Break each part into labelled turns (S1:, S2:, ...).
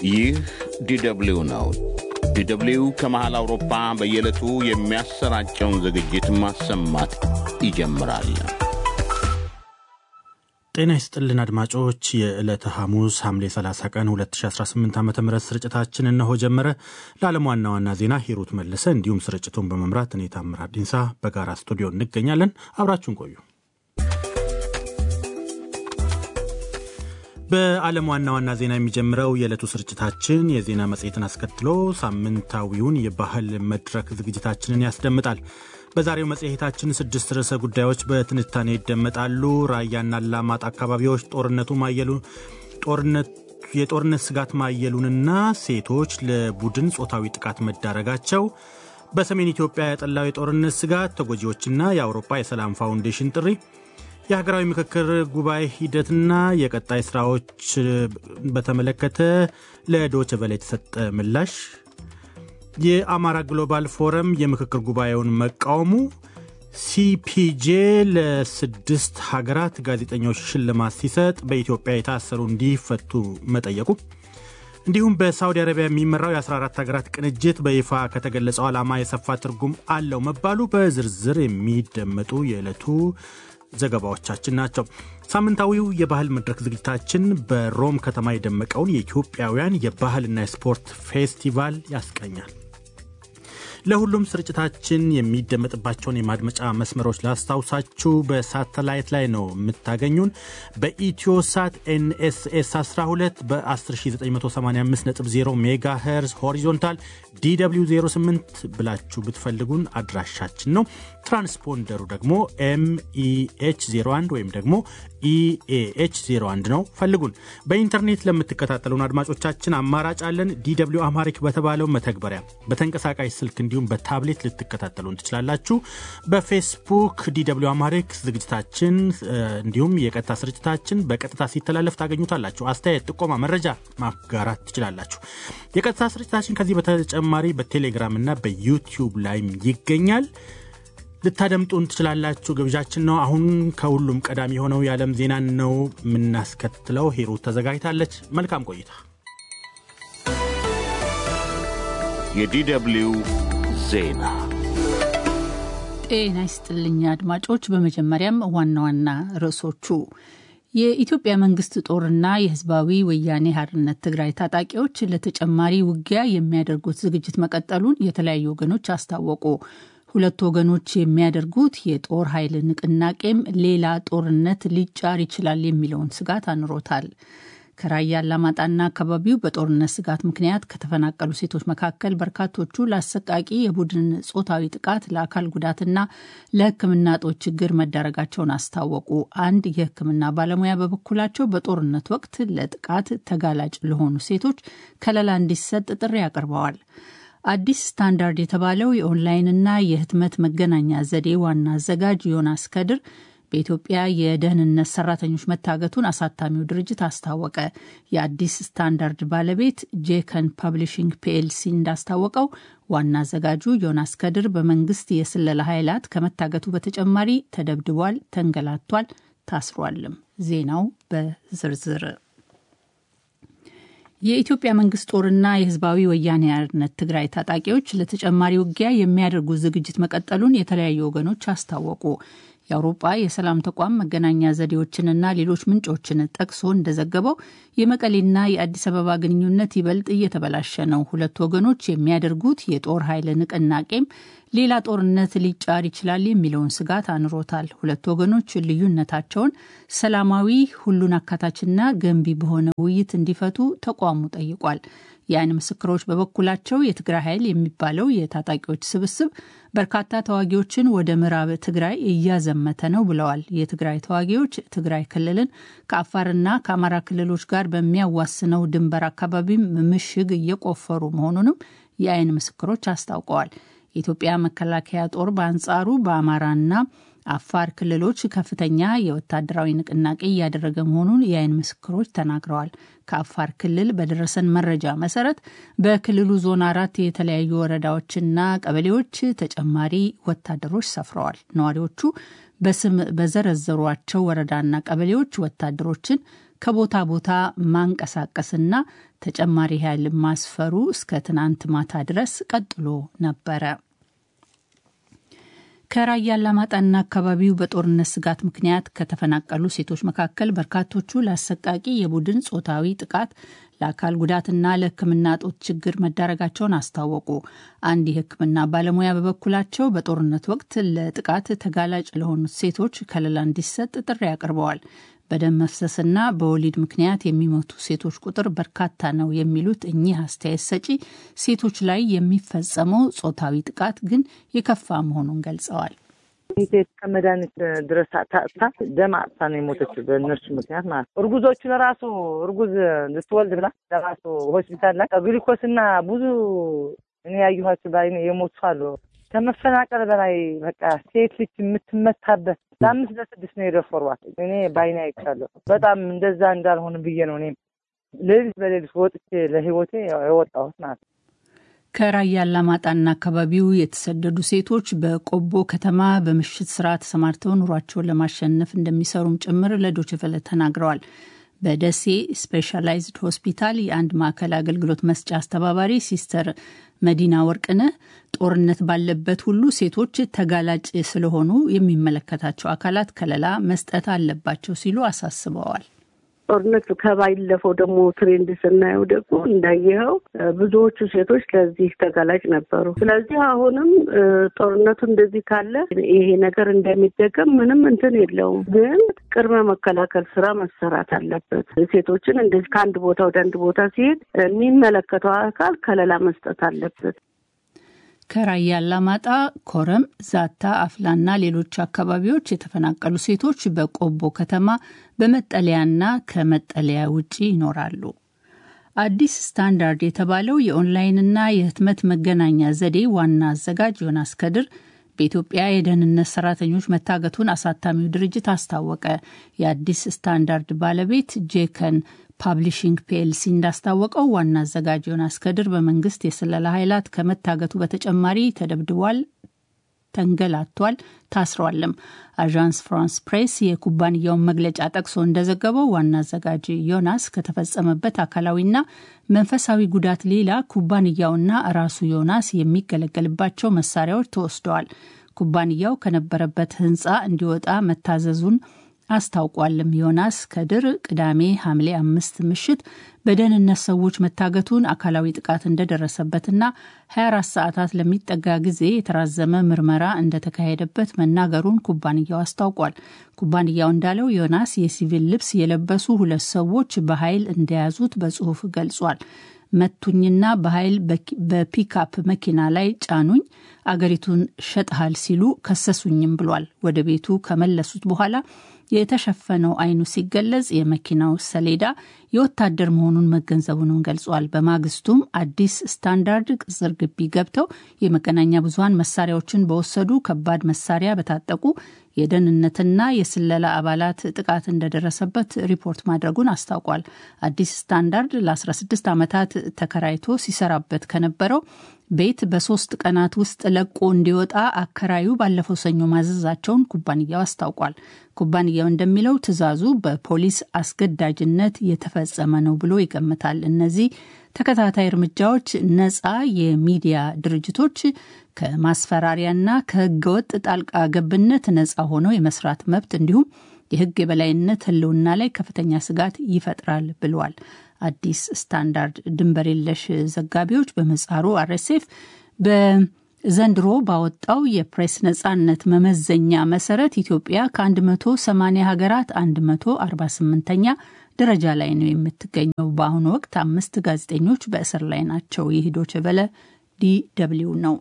S1: ይህ ዲደብሊው ነው። ዲደብሊው ከመሃል አውሮፓ በየዕለቱ የሚያሰራጨውን ዝግጅት ማሰማት ይጀምራል።
S2: ጤና ይስጥልን አድማጮች፣ የዕለተ ሐሙስ ሐምሌ 30 ቀን 2018 ዓ ም ስርጭታችን እነሆ ጀመረ። ለዓለም ዋና ዋና ዜና ሂሩት መለሰ እንዲሁም ስርጭቱን በመምራት እኔ ታምራት ዲንሳ በጋራ ስቱዲዮ እንገኛለን። አብራችሁን ቆዩ። በዓለም ዋና ዋና ዜና የሚጀምረው የዕለቱ ስርጭታችን የዜና መጽሔትን አስከትሎ ሳምንታዊውን የባህል መድረክ ዝግጅታችንን ያስደምጣል። በዛሬው መጽሔታችን ስድስት ርዕሰ ጉዳዮች በትንታኔ ይደመጣሉ። ራያና አላማጣ አካባቢዎች ጦርነቱ ማየሉ ጦርነት የጦርነት ስጋት ማየሉንና ሴቶች ለቡድን ጾታዊ ጥቃት መዳረጋቸው፣ በሰሜን ኢትዮጵያ ያጠላው የጦርነት ስጋት ተጎጂዎችና የአውሮፓ የሰላም ፋውንዴሽን ጥሪ የሀገራዊ ምክክር ጉባኤ ሂደትና የቀጣይ ስራዎች በተመለከተ ለዶይቼ ቬለ የተሰጠ ምላሽ፣ የአማራ ግሎባል ፎረም የምክክር ጉባኤውን መቃወሙ፣ ሲፒጄ ለስድስት ሀገራት ጋዜጠኞች ሽልማት ሲሰጥ በኢትዮጵያ የታሰሩ እንዲፈቱ መጠየቁ እንዲሁም በሳውዲ አረቢያ የሚመራው የ14 ሀገራት ቅንጅት በይፋ ከተገለጸው ዓላማ የሰፋ ትርጉም አለው መባሉ በዝርዝር የሚደመጡ የዕለቱ ዘገባዎቻችን ናቸው። ሳምንታዊው የባህል መድረክ ዝግጅታችን በሮም ከተማ የደመቀውን የኢትዮጵያውያን የባህልና የስፖርት ፌስቲቫል ያስቀኛል። ለሁሉም ስርጭታችን የሚደመጥባቸውን የማድመጫ መስመሮች ላስታውሳችሁ። በሳተላይት ላይ ነው የምታገኙን። በኢትዮሳት ኤንኤስኤስ 12 በ10985.0 ሜጋ ሄርዝ ሆሪዞንታል ዲw 08 ብላችሁ ብትፈልጉን አድራሻችን ነው። ትራንስፖንደሩ ደግሞ ኤምኢኤች 01 ወይም ደግሞ ኢኤኤች 01 ነው። ፈልጉን። በኢንተርኔት ለምትከታተሉን አድማጮቻችን አማራጭ አለን። ዲw አማሪክ በተባለው መተግበሪያ በተንቀሳቃሽ ስልክ እንዲሁም በታብሌት ልትከታተሉን ትችላላችሁ። በፌስቡክ ዲw አማሪክ ዝግጅታችን እንዲሁም የቀጥታ ስርጭታችን በቀጥታ ሲተላለፍ ታገኙታላችሁ። አስተያየት፣ ጥቆማ፣ መረጃ ማጋራት ትችላላችሁ። የቀጥታ ስርጭታችን ከዚህ በተጨማሪ በቴሌግራም እና በዩቲዩብ ላይም ይገኛል። ልታደምጡን ትችላላችሁ። ግብዣችን ነው። አሁን ከሁሉም ቀዳሚ የሆነው የዓለም ዜናን ነው የምናስከትለው። ሂሩት ተዘጋጅታለች። መልካም ቆይታ።
S1: የዲደብሊው ዜና
S3: ጤና ይስጥልኝ አድማጮች። በመጀመሪያም ዋና ዋና ርዕሶቹ የኢትዮጵያ መንግስት ጦርና የህዝባዊ ወያኔ ሓርነት ትግራይ ታጣቂዎች ለተጨማሪ ውጊያ የሚያደርጉት ዝግጅት መቀጠሉን የተለያዩ ወገኖች አስታወቁ። ሁለቱ ወገኖች የሚያደርጉት የጦር ኃይል ንቅናቄም ሌላ ጦርነት ሊጫር ይችላል የሚለውን ስጋት አኑሮታል። ከራያ አላማጣና አካባቢው በጦርነት ስጋት ምክንያት ከተፈናቀሉ ሴቶች መካከል በርካቶቹ ለአሰቃቂ የቡድን ጾታዊ ጥቃት፣ ለአካል ጉዳትና ለሕክምና እጦት ችግር መዳረጋቸውን አስታወቁ። አንድ የሕክምና ባለሙያ በበኩላቸው በጦርነት ወቅት ለጥቃት ተጋላጭ ለሆኑ ሴቶች ከለላ እንዲሰጥ ጥሪ አቅርበዋል። አዲስ ስታንዳርድ የተባለው የኦንላይንና የህትመት መገናኛ ዘዴ ዋና አዘጋጅ ዮናስ ከድር በኢትዮጵያ የደህንነት ሰራተኞች መታገቱን አሳታሚው ድርጅት አስታወቀ። የአዲስ ስታንዳርድ ባለቤት ጄከን ፐብሊሽንግ ፒኤልሲ እንዳስታወቀው ዋና አዘጋጁ ዮናስ ከድር በመንግስት የስለላ ኃይላት ከመታገቱ በተጨማሪ ተደብድቧል፣ ተንገላቷል፣ ታስሯልም። ዜናው በዝርዝር የኢትዮጵያ መንግስት ጦርና የህዝባዊ ወያኔ ሓርነት ትግራይ ታጣቂዎች ለተጨማሪ ውጊያ የሚያደርጉ ዝግጅት መቀጠሉን የተለያዩ ወገኖች አስታወቁ። የአውሮጳ የሰላም ተቋም መገናኛ ዘዴዎችንና ሌሎች ምንጮችን ጠቅሶ እንደዘገበው የመቀሌና የአዲስ አበባ ግንኙነት ይበልጥ እየተበላሸ ነው። ሁለቱ ወገኖች የሚያደርጉት የጦር ኃይል ንቅናቄም ሌላ ጦርነት ሊጫር ይችላል የሚለውን ስጋት አኑሮታል። ሁለቱ ወገኖች ልዩነታቸውን ሰላማዊ፣ ሁሉን አካታችና ገንቢ በሆነ ውይይት እንዲፈቱ ተቋሙ ጠይቋል። የዓይን ምስክሮች በበኩላቸው የትግራይ ኃይል የሚባለው የታጣቂዎች ስብስብ በርካታ ተዋጊዎችን ወደ ምዕራብ ትግራይ እያዘመተ ነው ብለዋል። የትግራይ ተዋጊዎች ትግራይ ክልልን ከአፋርና ከአማራ ክልሎች ጋር በሚያዋስነው ድንበር አካባቢም ምሽግ እየቆፈሩ መሆኑንም የዓይን ምስክሮች አስታውቀዋል። የኢትዮጵያ መከላከያ ጦር በአንጻሩ በአማራና አፋር ክልሎች ከፍተኛ የወታደራዊ ንቅናቄ እያደረገ መሆኑን የዓይን ምስክሮች ተናግረዋል። ከአፋር ክልል በደረሰን መረጃ መሰረት በክልሉ ዞን አራት የተለያዩ ወረዳዎችና ቀበሌዎች ተጨማሪ ወታደሮች ሰፍረዋል። ነዋሪዎቹ በስም በዘረዘሯቸው ወረዳና ቀበሌዎች ወታደሮችን ከቦታ ቦታ ማንቀሳቀስና ተጨማሪ ኃይል ማስፈሩ እስከ ትናንት ማታ ድረስ ቀጥሎ ነበረ። ከራያ አላማጣና አካባቢው በጦርነት ስጋት ምክንያት ከተፈናቀሉ ሴቶች መካከል በርካቶቹ ለአሰቃቂ የቡድን ጾታዊ ጥቃት ለአካል ጉዳትና ለሕክምና እጦት ችግር መዳረጋቸውን አስታወቁ። አንድ የሕክምና ባለሙያ በበኩላቸው በጦርነት ወቅት ለጥቃት ተጋላጭ ለሆኑት ሴቶች ከለላ እንዲሰጥ ጥሪ አቅርበዋል። በደም መፍሰስና በወሊድ ምክንያት የሚሞቱ ሴቶች ቁጥር በርካታ ነው የሚሉት እኚህ አስተያየት ሰጪ ሴቶች ላይ የሚፈጸመው ጾታዊ ጥቃት ግን የከፋ መሆኑን ገልጸዋል።
S4: ሴት ከመድኃኒት ድረስ ታጥታ ደም አጥታ ነው የሞተች በእነርሱ ምክንያት ማለት ነው። እርጉዞቹ ለራሱ እርጉዝ ልትወልድ ብላ ለራሱ ሆስፒታል ላይ ግሊኮስና ብዙ እኔ ያየኋቸው በዓይኔ የሞቱ አሉ። ከመፈናቀል በላይ በቃ ሴት ልጅ የምትመታበት ለአምስት ለስድስት ነው የደፈሯት። እኔ በዓይኔ አይቻለሁ። በጣም እንደዛ እንዳልሆን ብዬ ነው እኔም ሌሊት በሌሊት ወጥቼ ለህይወቴ የወጣሁት ማለት ነው።
S3: ከራያ አላማጣና አካባቢው የተሰደዱ ሴቶች በቆቦ ከተማ በምሽት ስራ ተሰማርተው ኑሯቸውን ለማሸነፍ እንደሚሰሩም ጭምር ለዶችቨለ ተናግረዋል። በደሴ ስፔሻላይዝድ ሆስፒታል የአንድ ማዕከል አገልግሎት መስጫ አስተባባሪ ሲስተር መዲና ወርቅነህ ጦርነት ባለበት ሁሉ ሴቶች ተጋላጭ ስለሆኑ የሚመለከታቸው አካላት ከለላ መስጠት አለባቸው ሲሉ አሳስበዋል።
S5: ጦርነት ከባለፈው ደግሞ ትሬንድ ስናየው ደግሞ እንዳየኸው ብዙዎቹ ሴቶች ለዚህ ተጋላጭ ነበሩ። ስለዚህ አሁንም ጦርነቱ እንደዚህ ካለ ይሄ ነገር እንደሚደገም ምንም እንትን የለውም። ግን ቅድመ መከላከል ስራ መሰራት አለበት። ሴቶችን እንደዚህ ከአንድ ቦታ ወደ አንድ ቦታ ሲሄድ የሚመለከተው አካል ከለላ መስጠት አለበት።
S3: ከራያ አላማጣ፣ ኮረም፣ ዛታ፣ አፍላና ሌሎች አካባቢዎች የተፈናቀሉ ሴቶች በቆቦ ከተማ በመጠለያና ከመጠለያ ውጪ ይኖራሉ። አዲስ ስታንዳርድ የተባለው የኦንላይንና የህትመት መገናኛ ዘዴ ዋና አዘጋጅ ዮናስ ከድር በኢትዮጵያ የደህንነት ሰራተኞች መታገቱን አሳታሚው ድርጅት አስታወቀ። የአዲስ ስታንዳርድ ባለቤት ጄከን ፓብሊሽንግ ፒኤልሲ እንዳስታወቀው ዋና አዘጋጅ ዮናስ ከድር በመንግስት የስለላ ኃይላት ከመታገቱ በተጨማሪ ተደብድቧል፣ ተንገላቷል፣ ታስሯልም። አዣንስ ፍራንስ ፕሬስ የኩባንያውን መግለጫ ጠቅሶ እንደዘገበው ዋና አዘጋጅ ዮናስ ከተፈጸመበት አካላዊና መንፈሳዊ ጉዳት ሌላ ኩባንያውና ራሱ ዮናስ የሚገለገልባቸው መሳሪያዎች ተወስደዋል። ኩባንያው ከነበረበት ህንፃ እንዲወጣ መታዘዙን አስታውቋልም። ዮናስ ከድር ቅዳሜ ሐምሌ አምስት ምሽት በደህንነት ሰዎች መታገቱን አካላዊ ጥቃት እንደደረሰበትና 24 ሰዓታት ለሚጠጋ ጊዜ የተራዘመ ምርመራ እንደተካሄደበት መናገሩን ኩባንያው አስታውቋል። ኩባንያው እንዳለው ዮናስ የሲቪል ልብስ የለበሱ ሁለት ሰዎች በኃይል እንደያዙት በጽሁፍ ገልጿል። መቱኝና በኃይል በፒክአፕ መኪና ላይ ጫኑኝ፣ አገሪቱን ሸጥሃል ሲሉ ከሰሱኝም ብሏል። ወደ ቤቱ ከመለሱት በኋላ የተሸፈነው አይኑ ሲገለጽ የመኪናው ሰሌዳ የወታደር መሆኑን መገንዘቡንም ገልጿል። በማግስቱም አዲስ ስታንዳርድ ቅጽር ግቢ ገብተው የመገናኛ ብዙኃን መሳሪያዎችን በወሰዱ ከባድ መሳሪያ በታጠቁ የደህንነትና የስለላ አባላት ጥቃት እንደደረሰበት ሪፖርት ማድረጉን አስታውቋል። አዲስ ስታንዳርድ ለ16 ዓመታት ተከራይቶ ሲሰራበት ከነበረው ቤት በሶስት ቀናት ውስጥ ለቆ እንዲወጣ አከራዩ ባለፈው ሰኞ ማዘዛቸውን ኩባንያው አስታውቋል። ኩባንያው እንደሚለው ትዕዛዙ በፖሊስ አስገዳጅነት የተፈጸመ ነው ብሎ ይገምታል። እነዚህ ተከታታይ እርምጃዎች ነፃ የሚዲያ ድርጅቶች ከማስፈራሪያና ከህገወጥ ጣልቃ ገብነት ነፃ ሆነው የመስራት መብት እንዲሁም የህግ የበላይነት ህልውና ላይ ከፍተኛ ስጋት ይፈጥራል ብለዋል። አዲስ ስታንዳርድ ድንበር የለሽ ዘጋቢዎች በምህጻሩ አርኤስኤፍ በዘንድሮ ባወጣው የፕሬስ ነጻነት መመዘኛ መሰረት ኢትዮጵያ ከ180 ሀገራት 148ኛ ደረጃ ላይ ነው የምትገኘው። በአሁኑ ወቅት አምስት ጋዜጠኞች በእስር ላይ ናቸው። ይህ ዶይቼ ቬለ ዲ ደብልዩ ነው።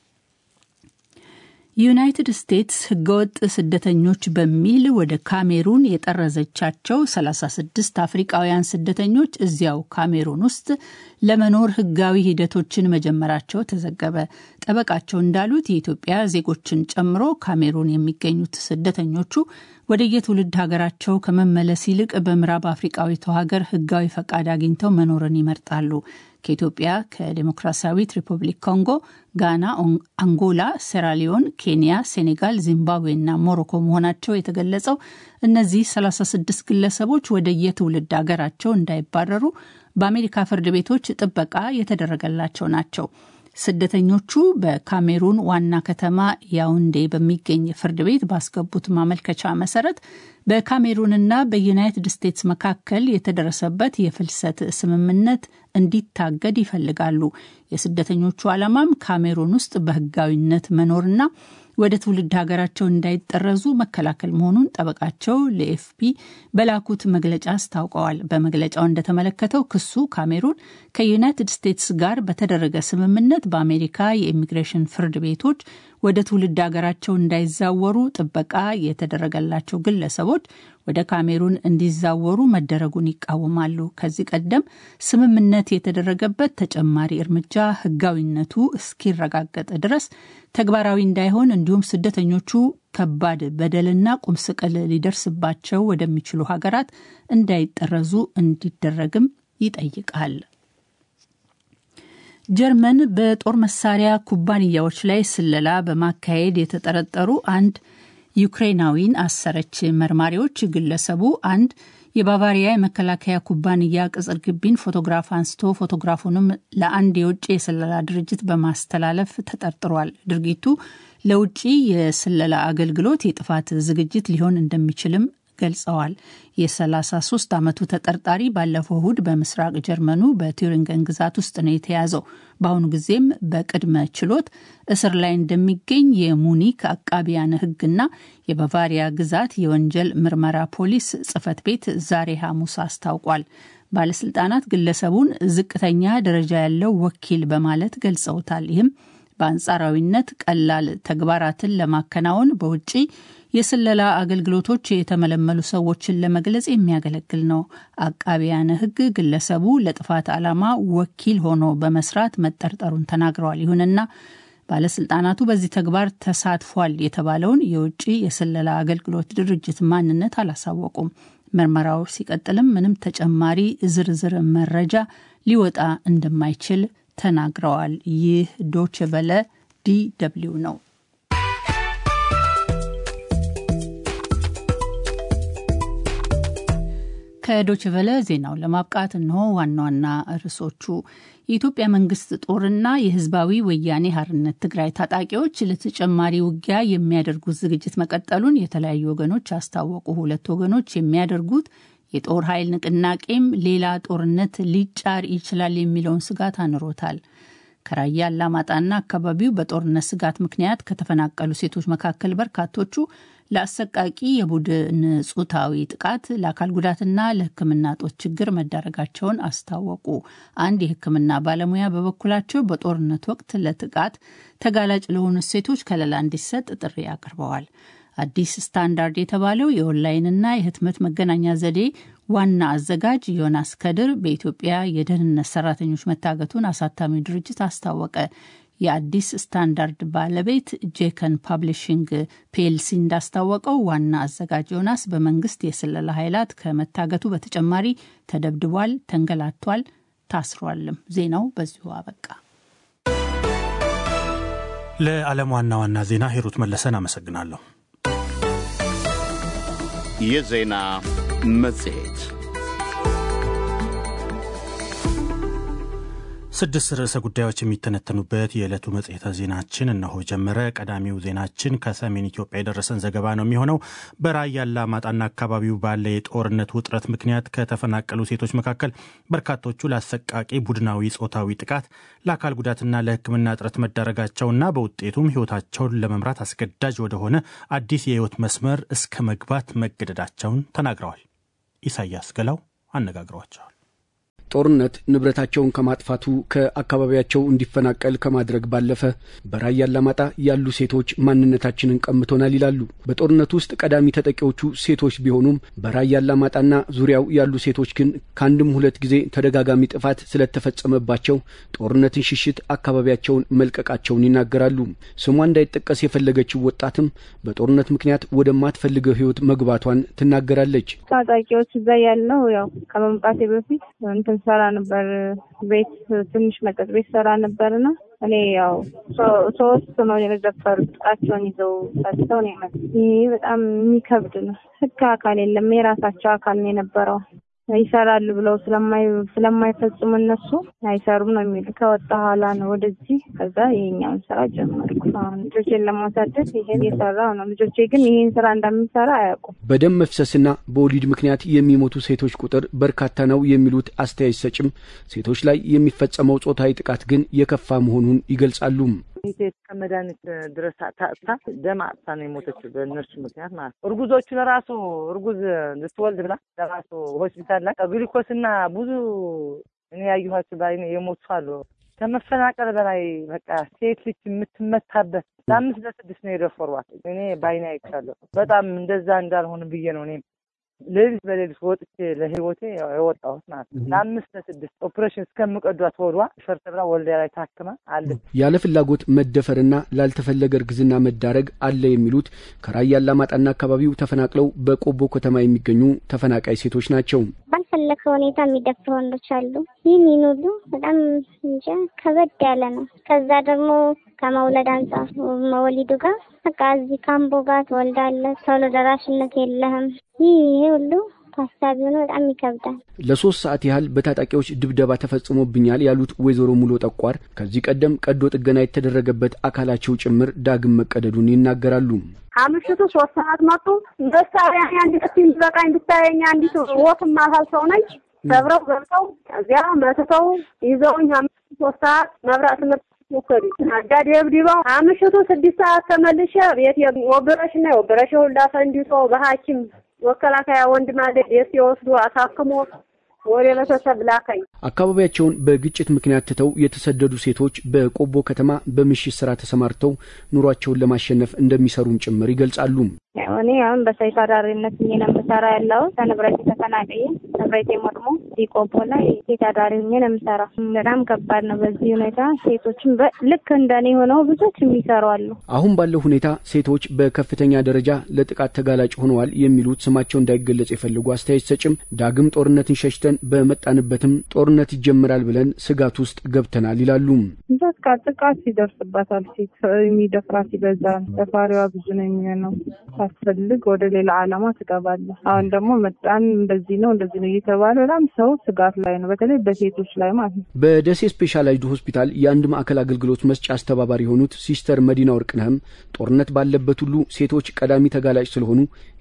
S3: ዩናይትድ ስቴትስ ህገወጥ ስደተኞች በሚል ወደ ካሜሩን የጠረዘቻቸው 36 አፍሪቃውያን ስደተኞች እዚያው ካሜሩን ውስጥ ለመኖር ህጋዊ ሂደቶችን መጀመራቸው ተዘገበ። ጠበቃቸው እንዳሉት የኢትዮጵያ ዜጎችን ጨምሮ ካሜሩን የሚገኙት ስደተኞቹ ወደ የትውልድ ሀገራቸው ከመመለስ ይልቅ በምዕራብ አፍሪቃዊቷ ሀገር ህጋዊ ፈቃድ አግኝተው መኖርን ይመርጣሉ። ከኢትዮጵያ፣ ከዴሞክራሲያዊት ሪፐብሊክ ኮንጎ፣ ጋና፣ አንጎላ፣ ሴራሊዮን፣ ኬንያ፣ ሴኔጋል፣ ዚምባብዌ እና ሞሮኮ መሆናቸው የተገለጸው እነዚህ 36 ግለሰቦች ወደ የትውልድ ሀገራቸው እንዳይባረሩ በአሜሪካ ፍርድ ቤቶች ጥበቃ የተደረገላቸው ናቸው። ስደተኞቹ በካሜሩን ዋና ከተማ ያውንዴ በሚገኝ ፍርድ ቤት ባስገቡት ማመልከቻ መሰረት በካሜሩንና በዩናይትድ ስቴትስ መካከል የተደረሰበት የፍልሰት ስምምነት እንዲታገድ ይፈልጋሉ። የስደተኞቹ ዓላማም ካሜሩን ውስጥ በህጋዊነት መኖርና ወደ ትውልድ ሀገራቸው እንዳይጠረዙ መከላከል መሆኑን ጠበቃቸው ለኤፍፒ በላኩት መግለጫ አስታውቀዋል። በመግለጫው እንደተመለከተው ክሱ ካሜሩን ከዩናይትድ ስቴትስ ጋር በተደረገ ስምምነት በአሜሪካ የኢሚግሬሽን ፍርድ ቤቶች ወደ ትውልድ ሀገራቸው እንዳይዛወሩ ጥበቃ የተደረገላቸው ግለሰቦች ወደ ካሜሩን እንዲዛወሩ መደረጉን ይቃወማሉ። ከዚህ ቀደም ስምምነት የተደረገበት ተጨማሪ እርምጃ ህጋዊነቱ እስኪረጋገጥ ድረስ ተግባራዊ እንዳይሆን እንዲሁም ስደተኞቹ ከባድ በደልና ቁምስቅል ሊደርስባቸው ወደሚችሉ ሀገራት እንዳይጠረዙ እንዲደረግም ይጠይቃል። ጀርመን በጦር መሳሪያ ኩባንያዎች ላይ ስለላ በማካሄድ የተጠረጠሩ አንድ ዩክሬናዊን አሰረች። መርማሪዎች ግለሰቡ አንድ የባቫሪያ የመከላከያ ኩባንያ ቅጽር ግቢን ፎቶግራፍ አንስቶ ፎቶግራፉንም ለአንድ የውጭ የስለላ ድርጅት በማስተላለፍ ተጠርጥሯል። ድርጊቱ ለውጭ የስለላ አገልግሎት የጥፋት ዝግጅት ሊሆን እንደሚችልም ገልጸዋል። የ33 ዓመቱ ተጠርጣሪ ባለፈው እሁድ በምስራቅ ጀርመኑ በቱሪንገን ግዛት ውስጥ ነው የተያዘው። በአሁኑ ጊዜም በቅድመ ችሎት እስር ላይ እንደሚገኝ የሙኒክ አቃቢያነ ሕግና የባቫሪያ ግዛት የወንጀል ምርመራ ፖሊስ ጽሕፈት ቤት ዛሬ ሐሙስ አስታውቋል። ባለስልጣናት ግለሰቡን ዝቅተኛ ደረጃ ያለው ወኪል በማለት ገልጸውታል። ይህም በአንጻራዊነት ቀላል ተግባራትን ለማከናወን በውጭ የስለላ አገልግሎቶች የተመለመሉ ሰዎችን ለመግለጽ የሚያገለግል ነው። አቃቢያነ ሕግ ግለሰቡ ለጥፋት ዓላማ ወኪል ሆኖ በመስራት መጠርጠሩን ተናግረዋል። ይሁንና ባለስልጣናቱ በዚህ ተግባር ተሳትፏል የተባለውን የውጭ የስለላ አገልግሎት ድርጅት ማንነት አላሳወቁም። ምርመራው ሲቀጥልም ምንም ተጨማሪ ዝርዝር መረጃ ሊወጣ እንደማይችል ተናግረዋል። ይህ ዶች ቨለ ዲ ደብልዩ ነው። ከዶችቨለ ዜናው ለማብቃት እንሆ ዋና ዋና ርዕሶቹ። የኢትዮጵያ መንግስት ጦርና የህዝባዊ ወያኔ ሀርነት ትግራይ ታጣቂዎች ለተጨማሪ ውጊያ የሚያደርጉት ዝግጅት መቀጠሉን የተለያዩ ወገኖች አስታወቁ። ሁለት ወገኖች የሚያደርጉት የጦር ኃይል ንቅናቄም ሌላ ጦርነት ሊጫር ይችላል የሚለውን ስጋት አንሮታል። ከራያ አላማጣና አካባቢው በጦርነት ስጋት ምክንያት ከተፈናቀሉ ሴቶች መካከል በርካቶቹ ለአሰቃቂ የቡድን ጾታዊ ጥቃት፣ ለአካል ጉዳትና ለሕክምና እጦት ችግር መዳረጋቸውን አስታወቁ። አንድ የሕክምና ባለሙያ በበኩላቸው በጦርነት ወቅት ለጥቃት ተጋላጭ ለሆኑ ሴቶች ከለላ እንዲሰጥ ጥሪ አቅርበዋል። አዲስ ስታንዳርድ የተባለው የኦንላይንና የህትመት መገናኛ ዘዴ ዋና አዘጋጅ ዮናስ ከድር በኢትዮጵያ የደህንነት ሰራተኞች መታገቱን አሳታሚው ድርጅት አስታወቀ። የአዲስ ስታንዳርድ ባለቤት ጄከን ፓብሊሽንግ ፒኤልሲ እንዳስታወቀው ዋና አዘጋጅ ዮናስ በመንግስት የስለላ ኃይላት ከመታገቱ በተጨማሪ ተደብድቧል፣ ተንገላቷል፣ ታስሯልም። ዜናው በዚሁ አበቃ።
S2: ለዓለም ዋና ዋና ዜና ሂሩት መለሰን አመሰግናለሁ።
S1: የዜና መጽሔት
S2: ስድስት ርዕሰ ጉዳዮች የሚተነተኑበት የዕለቱ መጽሔተ ዜናችን እነሆ ጀመረ። ቀዳሚው ዜናችን ከሰሜን ኢትዮጵያ የደረሰን ዘገባ ነው የሚሆነው። በራያ አላማጣና አካባቢው ባለ የጦርነት ውጥረት ምክንያት ከተፈናቀሉ ሴቶች መካከል በርካቶቹ ለአሰቃቂ ቡድናዊ ጾታዊ ጥቃት፣ ለአካል ጉዳትና ለሕክምና እጥረት መዳረጋቸውና በውጤቱም ሕይወታቸውን ለመምራት አስገዳጅ ወደሆነ አዲስ የሕይወት መስመር እስከ መግባት መገደዳቸውን ተናግረዋል። ኢሳያስ ገላው አነጋግሯቸዋል።
S6: ጦርነት ንብረታቸውን ከማጥፋቱ ከአካባቢያቸው እንዲፈናቀል ከማድረግ ባለፈ በራያ አላማጣ ያሉ ሴቶች ማንነታችንን ቀምቶናል ይላሉ። በጦርነቱ ውስጥ ቀዳሚ ተጠቂዎቹ ሴቶች ቢሆኑም በራያ አላማጣና ዙሪያው ያሉ ሴቶች ግን ከአንድም ሁለት ጊዜ ተደጋጋሚ ጥፋት ስለተፈጸመባቸው ጦርነትን ሽሽት አካባቢያቸውን መልቀቃቸውን ይናገራሉ። ስሟ እንዳይጠቀስ የፈለገችው ወጣትም በጦርነት ምክንያት ወደማትፈልገው ሕይወት መግባቷን ትናገራለች።
S7: ታጣቂዎች እዛ ያልነው ያው ከመምጣቴ በፊት እንትን ሰራ ነበር። ቤት ትንሽ መጠጥ ቤት ሰራ ነበርና እኔ ያው ሶስት ነው የደፈሩት። ጥቃቸውን ይዘው ሰጥተው ነው የመጡት። ይሄ በጣም የሚከብድ ነው። ህግ አካል የለም። የራሳቸው አካል ነው የነበረው ይሰራሉ ብለው ስለማይፈጽሙ እነሱ አይሰሩም ነው የሚሉ። ከወጣ ኋላ ነው ወደዚህ። ከዛ ይሄኛውን ስራ ጀመርኩ። አሁን ልጆቼን ለማሳደግ ይሄን የሰራው ነው። ልጆቼ ግን ይሄን ስራ እንደሚሰራ አያውቁም።
S6: በደም መፍሰስና በወሊድ ምክንያት የሚሞቱ ሴቶች ቁጥር በርካታ ነው የሚሉት አስተያየት ሰጭም ሴቶች ላይ የሚፈጸመው ጾታዊ ጥቃት ግን የከፋ መሆኑን ይገልጻሉ።
S4: ሴት ከመድኃኒት ድረስ ታጥታ ደም አጥታ ነው የሞተችው በእነርሱ ምክንያት ማለት ነው። እርጉዞቹ ለራሱ እርጉዝ ልትወልድ ብላ ለራሱ ሆስፒታል ላይ ግሊኮስና ብዙ እኔ ያየኋቸው በዓይኔ የሞቱ አሉ። ከመፈናቀል በላይ በቃ ሴት ልጅ የምትመታበት ለአምስት ለስድስት ነው የደፈሯት። እኔ በዓይኔ አይቻለሁ። በጣም እንደዛ እንዳልሆን ብዬ ነው እኔም ሌሊት በሌሊት ወጥቼ ለህይወቴ የወጣሁት ማለት ነው። ለአምስት ለስድስት ኦፕሬሽን እስከምቀዷት ወዷ ፈርተ ብላ ወልዲያ ላይ ታክማ አለች።
S6: ያለ ፍላጎት መደፈርና ላልተፈለገ እርግዝና መዳረግ አለ የሚሉት ከራያ አላማጣና አካባቢው ተፈናቅለው በቆቦ ከተማ የሚገኙ ተፈናቃይ ሴቶች ናቸው።
S8: ባልፈለግከው ሁኔታ የሚደፍሩ ወንዶች አሉ። ይህን ይህን ሁሉ በጣም እንጃ ከበድ ያለ ነው። ከዛ ደግሞ ከመውለድ አንጻር መወሊዱ ጋር በቃ እዚህ ካምቦ ጋር ትወልዳለህ፣ ቶሎ ደራሽነት የለህም። ይህ ይሄ ሁሉ ታሳቢ ሆኖ በጣም ይከብዳል።
S6: ለሶስት ሰዓት ያህል በታጣቂዎች ድብደባ ተፈጽሞብኛል ያሉት ወይዘሮ ሙሎ ጠቋር ከዚህ ቀደም ቀዶ ጥገና የተደረገበት አካላቸው ጭምር ዳግም መቀደዱን ይናገራሉ።
S5: አምሽቱ ሶስት ሰዓት መጡ። መሳሪያ አንድ ጥፊ በቃኝ ብታየኝ አንዲት ወፍ ማሳል ሰው ነች። ሰብረው ገብተው እዚያ መትተው ይዘውኝ አምሽቱ ሶስት ሰዓት መብራት ትምህርት ሞከሪ አጋዴ ብዲባው አምሽቱ ስድስት ሰዓት ተመልሼ ቤት ወብረሽ ና ወብረሽ ሁላ ፈንዲቶ በሐኪም መከላከያ ወንድም አለ ቤት የወስዱ አሳክሞ ወደ ቤተሰብ ላከኝ።
S6: አካባቢያቸውን በግጭት ምክንያት ትተው የተሰደዱ ሴቶች በቆቦ ከተማ በምሽት ስራ ተሰማርተው ኑሯቸውን ለማሸነፍ እንደሚሰሩም ጭምር ይገልጻሉ።
S7: እኔ አሁን በሰይፍ አዳሪነት ሆኜ ነው የምሰራ ያለው ከንብረት ተፈናቅዬ ንብረት ወድሞ ቆቦ ላይ ሴት አዳሪ ሆኜ ነው የምሰራ። በጣም ከባድ ነው። በዚህ ሁኔታ ሴቶችም ልክ እንደኔ ሆነው ብዙዎች የሚሰሩ አሉ።
S6: አሁን ባለው ሁኔታ ሴቶች በከፍተኛ ደረጃ ለጥቃት ተጋላጭ ሆነዋል የሚሉት ስማቸው እንዳይገለጽ የፈልጉ አስተያየት ሰጭም ዳግም ጦርነትን ሸሽተን በመጣንበትም ጦርነት ይጀምራል ብለን ስጋት ውስጥ ገብተናል ይላሉ።
S7: በቃ ጥቃት ይደርስባታል። ሴት የሚደፍራት ይበዛል። ደፋሪዋ ብዙ ነው የሚሆነው። ሳትፈልግ ወደ ሌላ ዓላማ ትገባለች። አሁን ደግሞ መጣን እንደዚህ ነው እንደዚህ ነው እየተባለ በጣም ሰው ስጋት ላይ ነው፣ በተለይ በሴቶች ላይ ማለት ነው።
S6: በደሴ ስፔሻላይዝድ ሆስፒታል የአንድ ማዕከል አገልግሎት መስጫ አስተባባሪ የሆኑት ሲስተር መዲና ወርቅነህም ጦርነት ባለበት ሁሉ ሴቶች ቀዳሚ ተጋላጭ ስለሆኑ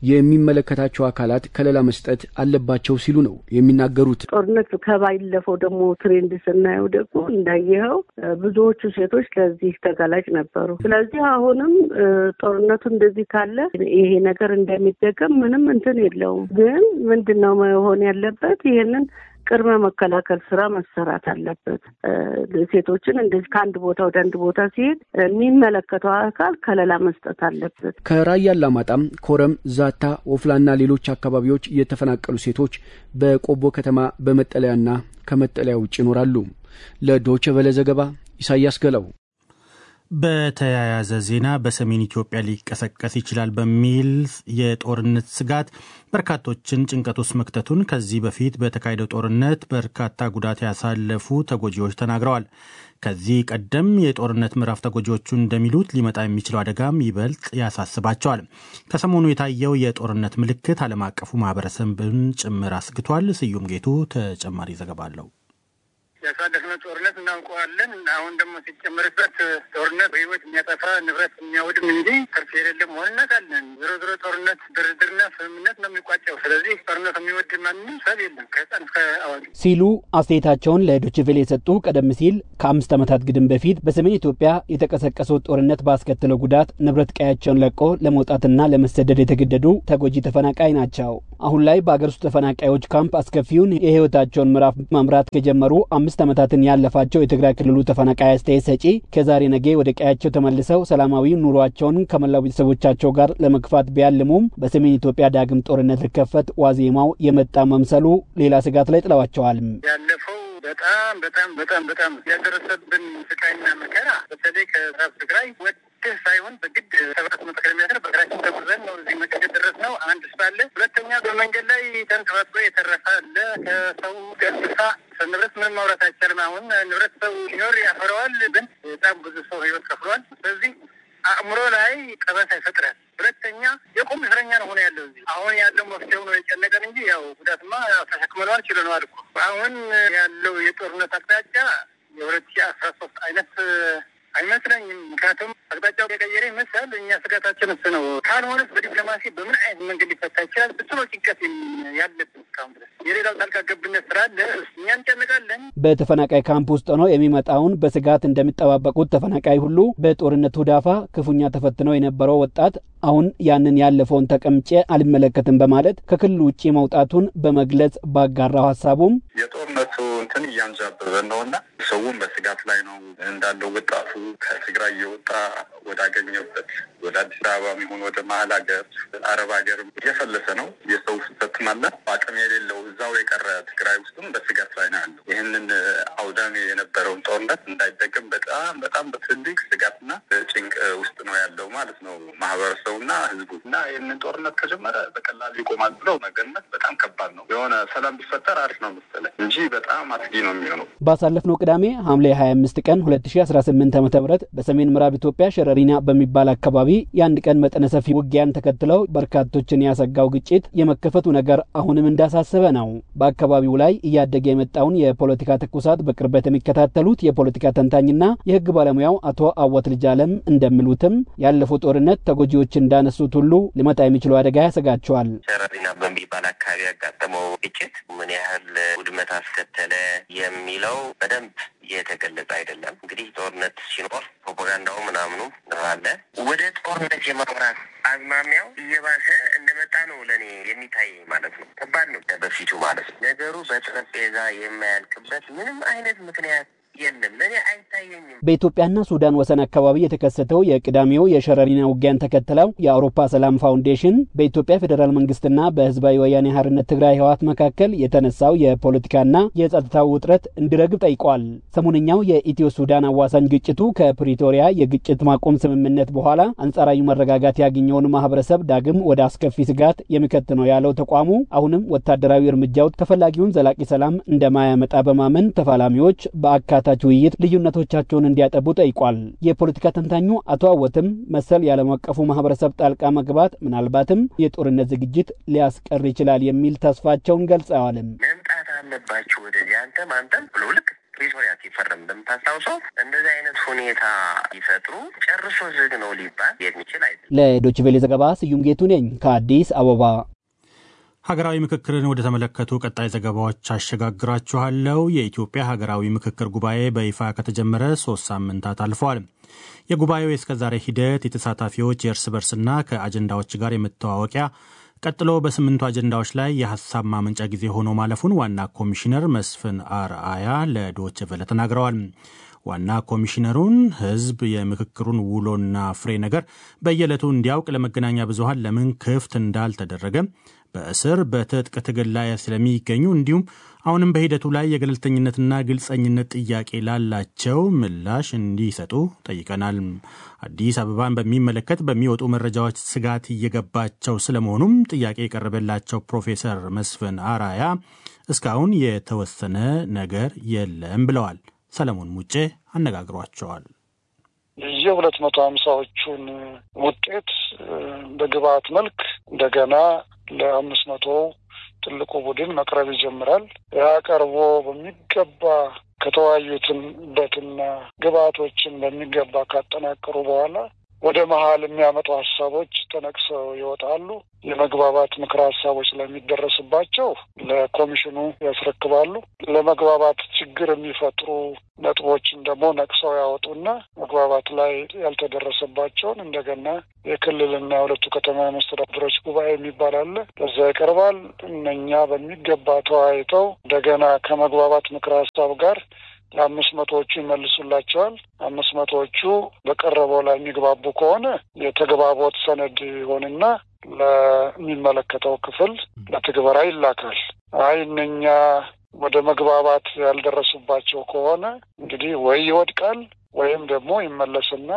S6: የሚመለከታቸው አካላት ከለላ መስጠት አለባቸው ሲሉ ነው የሚናገሩት።
S5: ጦርነት ከባለፈው ደግሞ ትሬንድ ስናየው ደግሞ እንዳየኸው ብዙዎቹ ሴቶች ለዚህ ተጋላጭ ነበሩ። ስለዚህ አሁንም ጦርነቱ እንደዚህ ካለ ይሄ ነገር እንደሚደገም ምንም እንትን የለውም። ግን ምንድን ነው መሆን ያለበት ይህንን ቅድመ መከላከል ስራ መሰራት አለበት። ሴቶችን እንደዚህ ከአንድ ቦታ ወደ አንድ ቦታ ሲሄድ የሚመለከተው አካል ከለላ መስጠት አለበት።
S6: ከራያ አላማጣም፣ ኮረም፣ ዛታ፣ ወፍላና ሌሎች አካባቢዎች የተፈናቀሉ ሴቶች በቆቦ ከተማ በመጠለያና ከመጠለያ ውጭ ይኖራሉ። ለዶይቼ ቬለ ዘገባ ኢሳያስ ገለው።
S2: በተያያዘ ዜና በሰሜን ኢትዮጵያ ሊቀሰቀስ ይችላል በሚል የጦርነት ስጋት በርካቶችን ጭንቀት ውስጥ መክተቱን ከዚህ በፊት በተካሄደው ጦርነት በርካታ ጉዳት ያሳለፉ ተጎጂዎች ተናግረዋል። ከዚህ ቀደም የጦርነት ምዕራፍ ተጎጂዎቹ እንደሚሉት ሊመጣ የሚችለው አደጋም ይበልጥ ያሳስባቸዋል። ከሰሞኑ የታየው የጦርነት ምልክት ዓለም አቀፉ ማህበረሰብን ጭምር አስግቷል። ስዩም ጌቱ ተጨማሪ ዘገባ አለው።
S9: ያሳለፍነው ጦርነት እናውቀዋለን። አሁን ደግሞ ሲጨመርበት ጦርነት በህይወት የሚያጠፋ ንብረት የሚያወድም እንጂ ትርፍ የሌለ መሆን እናውቃለን። ዞሮ ዞሮ ጦርነት ድርድርና ስምምነት ነው የሚቋጨው። ስለዚህ ጦርነት የሚወድ ማንም ሰብ የለም ከህፃን እስከ አዋቂ
S6: ሲሉ አስተያየታቸውን ለዶችቬሌ የሰጡ ቀደም ሲል ከአምስት ዓመታት ግድም በፊት በሰሜን ኢትዮጵያ የተቀሰቀሰው ጦርነት ባስከተለው ጉዳት ንብረት ቀያቸውን ለቆ ለመውጣትና ለመሰደድ የተገደዱ ተጎጂ ተፈናቃይ ናቸው። አሁን ላይ በአገር ውስጥ ተፈናቃዮች ካምፕ አስከፊውን የህይወታቸውን ምዕራፍ መምራት ከጀመሩ አምስት ዓመታትን ያለፋቸው የትግራይ ክልሉ ተፈናቃይ አስተያየት ሰጪ ከዛሬ ነገ ወደ ቀያቸው ተመልሰው ሰላማዊ ኑሯቸውን ከመላው ቤተሰቦቻቸው ጋር ለመግፋት ቢያልሙም በሰሜን ኢትዮጵያ ዳግም ጦርነት ሊከፈት ዋዜማው የመጣ መምሰሉ ሌላ ስጋት ላይ ጥለዋቸዋል።
S9: ያለፈው በጣም በጣም በጣም በጣም ያደረሰብን ስቃይና መከራ በተለይ ከምዕራብ ትግራይ ወድህ ሳይሆን በግድ ሰባት መቶ ኪሎ ሜትር በእግራችን ተጉዘን ነው እዚህ መቀሌ ደረስነው። አንድ ስላለ ሁለተኛ በመንገድ ላይ ተንከባክቦ የተረፈ አለ። ከሰው ከእንስሳ ንብረት ምንም ማውራት አይቻልም። አሁን ንብረት ሰው ሲኖር ያፈረዋል፣ ግን በጣም ብዙ ሰው ህይወት ከፍሏል። ስለዚህ አእምሮ ላይ ጠባሳ ይፈጥራል። ሁለተኛ የቁም እስረኛ ነው ሆነ ያለው እዚህ አሁን ያለው መፍትሄው ነው የጨነቀን እንጂ ያው ጉዳትማ ተሸክመነዋል ችለነዋል እኮ አሁን ያለው የጦርነት አቅጣጫ የሁለት ሺህ አስራ ሶስት አይነት አይመስለኝም። ምክንያቱም አቅጣጫው የቀየረ ይመስላል። እኛ ስጋታችን እሱ ነው። ካልሆነስ በዲፕሎማሲ በምን አይነት መንገድ ሊፈታ ይችላል? እሱ ነው ጭንቀት ያለብን እስካሁን ድረስ። የሌላው ጣልቃ ገብነት ስላለ እኛ እንጨንቃለን።
S6: በተፈናቃይ ካምፕ ውስጥ ሆነው የሚመጣውን በስጋት እንደሚጠባበቁት ተፈናቃይ ሁሉ በጦርነቱ ዳፋ ክፉኛ ተፈትነው የነበረው ወጣት አሁን ያንን ያለፈውን ተቀምጬ አልመለከትም በማለት ከክልሉ ውጭ መውጣቱን በመግለጽ ባጋራው ሀሳቡም
S10: የጦርነቱ እንትን እያንዣበበ ነው እና ሰውም በስጋት ላይ ነው እንዳለው ወጣቱ ከትግራይ እየወጣ ወዳገኘበት ወደ አዲስ አበባ የሚሆን ወደ መሀል ሀገር አረብ ሀገርም እየፈለሰ ነው። የሰው ፍሰትም አለ። አቅም የሌለው እዛው የቀረ ትግራይ ውስጥም በስጋት ላይ ነው ያለው። ይህንን አውዳሚ የነበረውን ጦርነት እንዳይደገም በጣም በጣም በትልቅ ስጋትና ጭንቅ ውስጥ ነው ያለው ማለት ነው ማህበረሰቡና ህዝቡ እና ይህንን ጦርነት ከጀመረ በቀላሉ ይቆማል ብለው መገመት በጣም ከባድ ነው። የሆነ ሰላም ቢፈጠር አሪፍ ነው መሰለኝ እንጂ በጣም አስጊ ነው የሚሆነው።
S6: ባሳለፍነው ቅዳሜ ሐምሌ 25 ቀን 2018 ዓ ም በሰሜን ምዕራብ ኢትዮጵያ ሸረሪና በሚባል አካባቢ የአንድ ቀን መጠነ ሰፊ ውጊያን ተከትለው በርካቶችን ያሰጋው ግጭት የመከፈቱ ነገር አሁንም እንዳሳሰበ ነው። በአካባቢው ላይ እያደገ የመጣውን የፖለቲካ ትኩሳት በቅርበት የሚከታተሉት የፖለቲካ ተንታኝና የህግ ባለሙያው አቶ አወት ልጅ አለም እንደሚሉትም ያለፈው ጦርነት ተጎጂዎች እንዳነሱት ሁሉ ሊመጣ የሚችለው አደጋ ያሰጋቸዋል።
S11: ሸረሪና በሚባል አካባቢ ያጋጠመው ግጭት ምን ያህል ውድመት አስከተለ የሚለው በደንብ የተገለጸ አይደለም። እንግዲህ ጦርነት ሲኖር ፕሮፓጋንዳው ምናምኑ አለ። ወደ ጦርነት የማምራት አዝማሚያው እየባሰ እንደመጣ ነው ለእኔ የሚታይ ማለት ነው። ከባድ ነው በፊቱ ማለት ነው። ነገሩ በጠረጴዛ የማያልቅበት ምንም አይነት ምክንያት የለም። ለእኔ አይታየኝም።
S6: በኢትዮጵያና ሱዳን ወሰን አካባቢ የተከሰተው የቅዳሜው የሸረሪና ውጊያን ተከትለው የአውሮፓ ሰላም ፋውንዴሽን በኢትዮጵያ ፌዴራል መንግስትና በህዝባዊ ወያኔ ሓርነት ትግራይ ህወሓት መካከል የተነሳው የፖለቲካና የጸጥታው ውጥረት እንዲረግብ ጠይቋል። ሰሞነኛው የኢትዮ ሱዳን አዋሳኝ ግጭቱ ከፕሪቶሪያ የግጭት ማቆም ስምምነት በኋላ አንጻራዊ መረጋጋት ያገኘውን ማህበረሰብ ዳግም ወደ አስከፊ ስጋት የሚከት ነው ያለው ተቋሙ አሁንም ወታደራዊ እርምጃው ተፈላጊውን ዘላቂ ሰላም እንደማያመጣ በማመን ተፋላሚዎች በአካ ታች ውይይት ልዩነቶቻቸውን እንዲያጠቡ ጠይቋል። የፖለቲካ ተንታኙ አቶ አወትም መሰል የዓለም አቀፉ ማህበረሰብ ጣልቃ መግባት ምናልባትም የጦርነት ዝግጅት ሊያስቀር ይችላል የሚል ተስፋቸውን ገልጸዋልም።
S11: መምጣት አለባችሁ ወደዚህ አንተም አንተም ብሎ ልክ ፕሪቶሪያ ሲፈረም እንደምታስታውሰው እንደዚህ አይነት ሁኔታ ይፈጥሩ ጨርሶ ዝግ ነው ሊባል የሚችል አይደለም።
S6: ለዶችቬሌ ዘገባ ስዩም ጌቱ ነኝ ከአዲስ አበባ።
S2: ሀገራዊ ምክክርን ወደ ተመለከቱ ቀጣይ ዘገባዎች አሸጋግራችኋለሁ። የኢትዮጵያ ሀገራዊ ምክክር ጉባኤ በይፋ ከተጀመረ ሶስት ሳምንታት አልፈዋል። የጉባኤው የእስከዛሬ ሂደት የተሳታፊዎች የእርስ በርስና ከአጀንዳዎች ጋር የመተዋወቂያ ቀጥሎ በስምንቱ አጀንዳዎች ላይ የሀሳብ ማመንጫ ጊዜ ሆኖ ማለፉን ዋና ኮሚሽነር መስፍን አርአያ ለዶይቼ ቬለ ተናግረዋል። ዋና ኮሚሽነሩን ሕዝብ የምክክሩን ውሎና ፍሬ ነገር በየዕለቱ እንዲያውቅ ለመገናኛ ብዙኃን ለምን ክፍት እንዳልተደረገ በእስር በትጥቅ ትግል ላይ ስለሚገኙ እንዲሁም አሁንም በሂደቱ ላይ የገለልተኝነትና ግልጸኝነት ጥያቄ ላላቸው ምላሽ እንዲሰጡ ጠይቀናል። አዲስ አበባን በሚመለከት በሚወጡ መረጃዎች ስጋት እየገባቸው ስለመሆኑም ጥያቄ የቀረበላቸው ፕሮፌሰር መስፍን አራያ እስካሁን የተወሰነ ነገር የለም ብለዋል። ሰለሞን ሙጬ አነጋግሯቸዋል።
S12: የሁለት መቶ ሀምሳዎቹን ውጤት በግብአት መልክ እንደገና ለአምስት መቶ ትልቁ ቡድን መቅረብ ይጀምራል። ያ ቀርቦ በሚገባ ከተወያዩትበትና ግብአቶችን በሚገባ ካጠናቀሩ በኋላ ወደ መሀል የሚያመጡ ሀሳቦች ተነቅሰው ይወጣሉ። የመግባባት ምክረ ሀሳቦች ለሚደረስባቸው ለኮሚሽኑ ያስረክባሉ። ለመግባባት ችግር የሚፈጥሩ ነጥቦችን ደግሞ ነቅሰው ያወጡና መግባባት ላይ ያልተደረሰባቸውን እንደገና የክልልና የሁለቱ ከተማ መስተዳድሮች ጉባኤ የሚባል አለ። በዛ ይቀርባል። እነኛ በሚገባ ተወያይተው እንደገና ከመግባባት ምክረ ሀሳብ ጋር ለአምስት መቶዎቹ ይመልሱላቸዋል። አምስት መቶዎቹ በቀረበው ላይ የሚግባቡ ከሆነ የተግባቦት ሰነድ ይሆንና ለሚመለከተው ክፍል ለትግበራ ይላካል። አይ እነኛ ወደ መግባባት ያልደረሱባቸው ከሆነ እንግዲህ ወይ ይወድቃል ወይም ደግሞ ይመለስና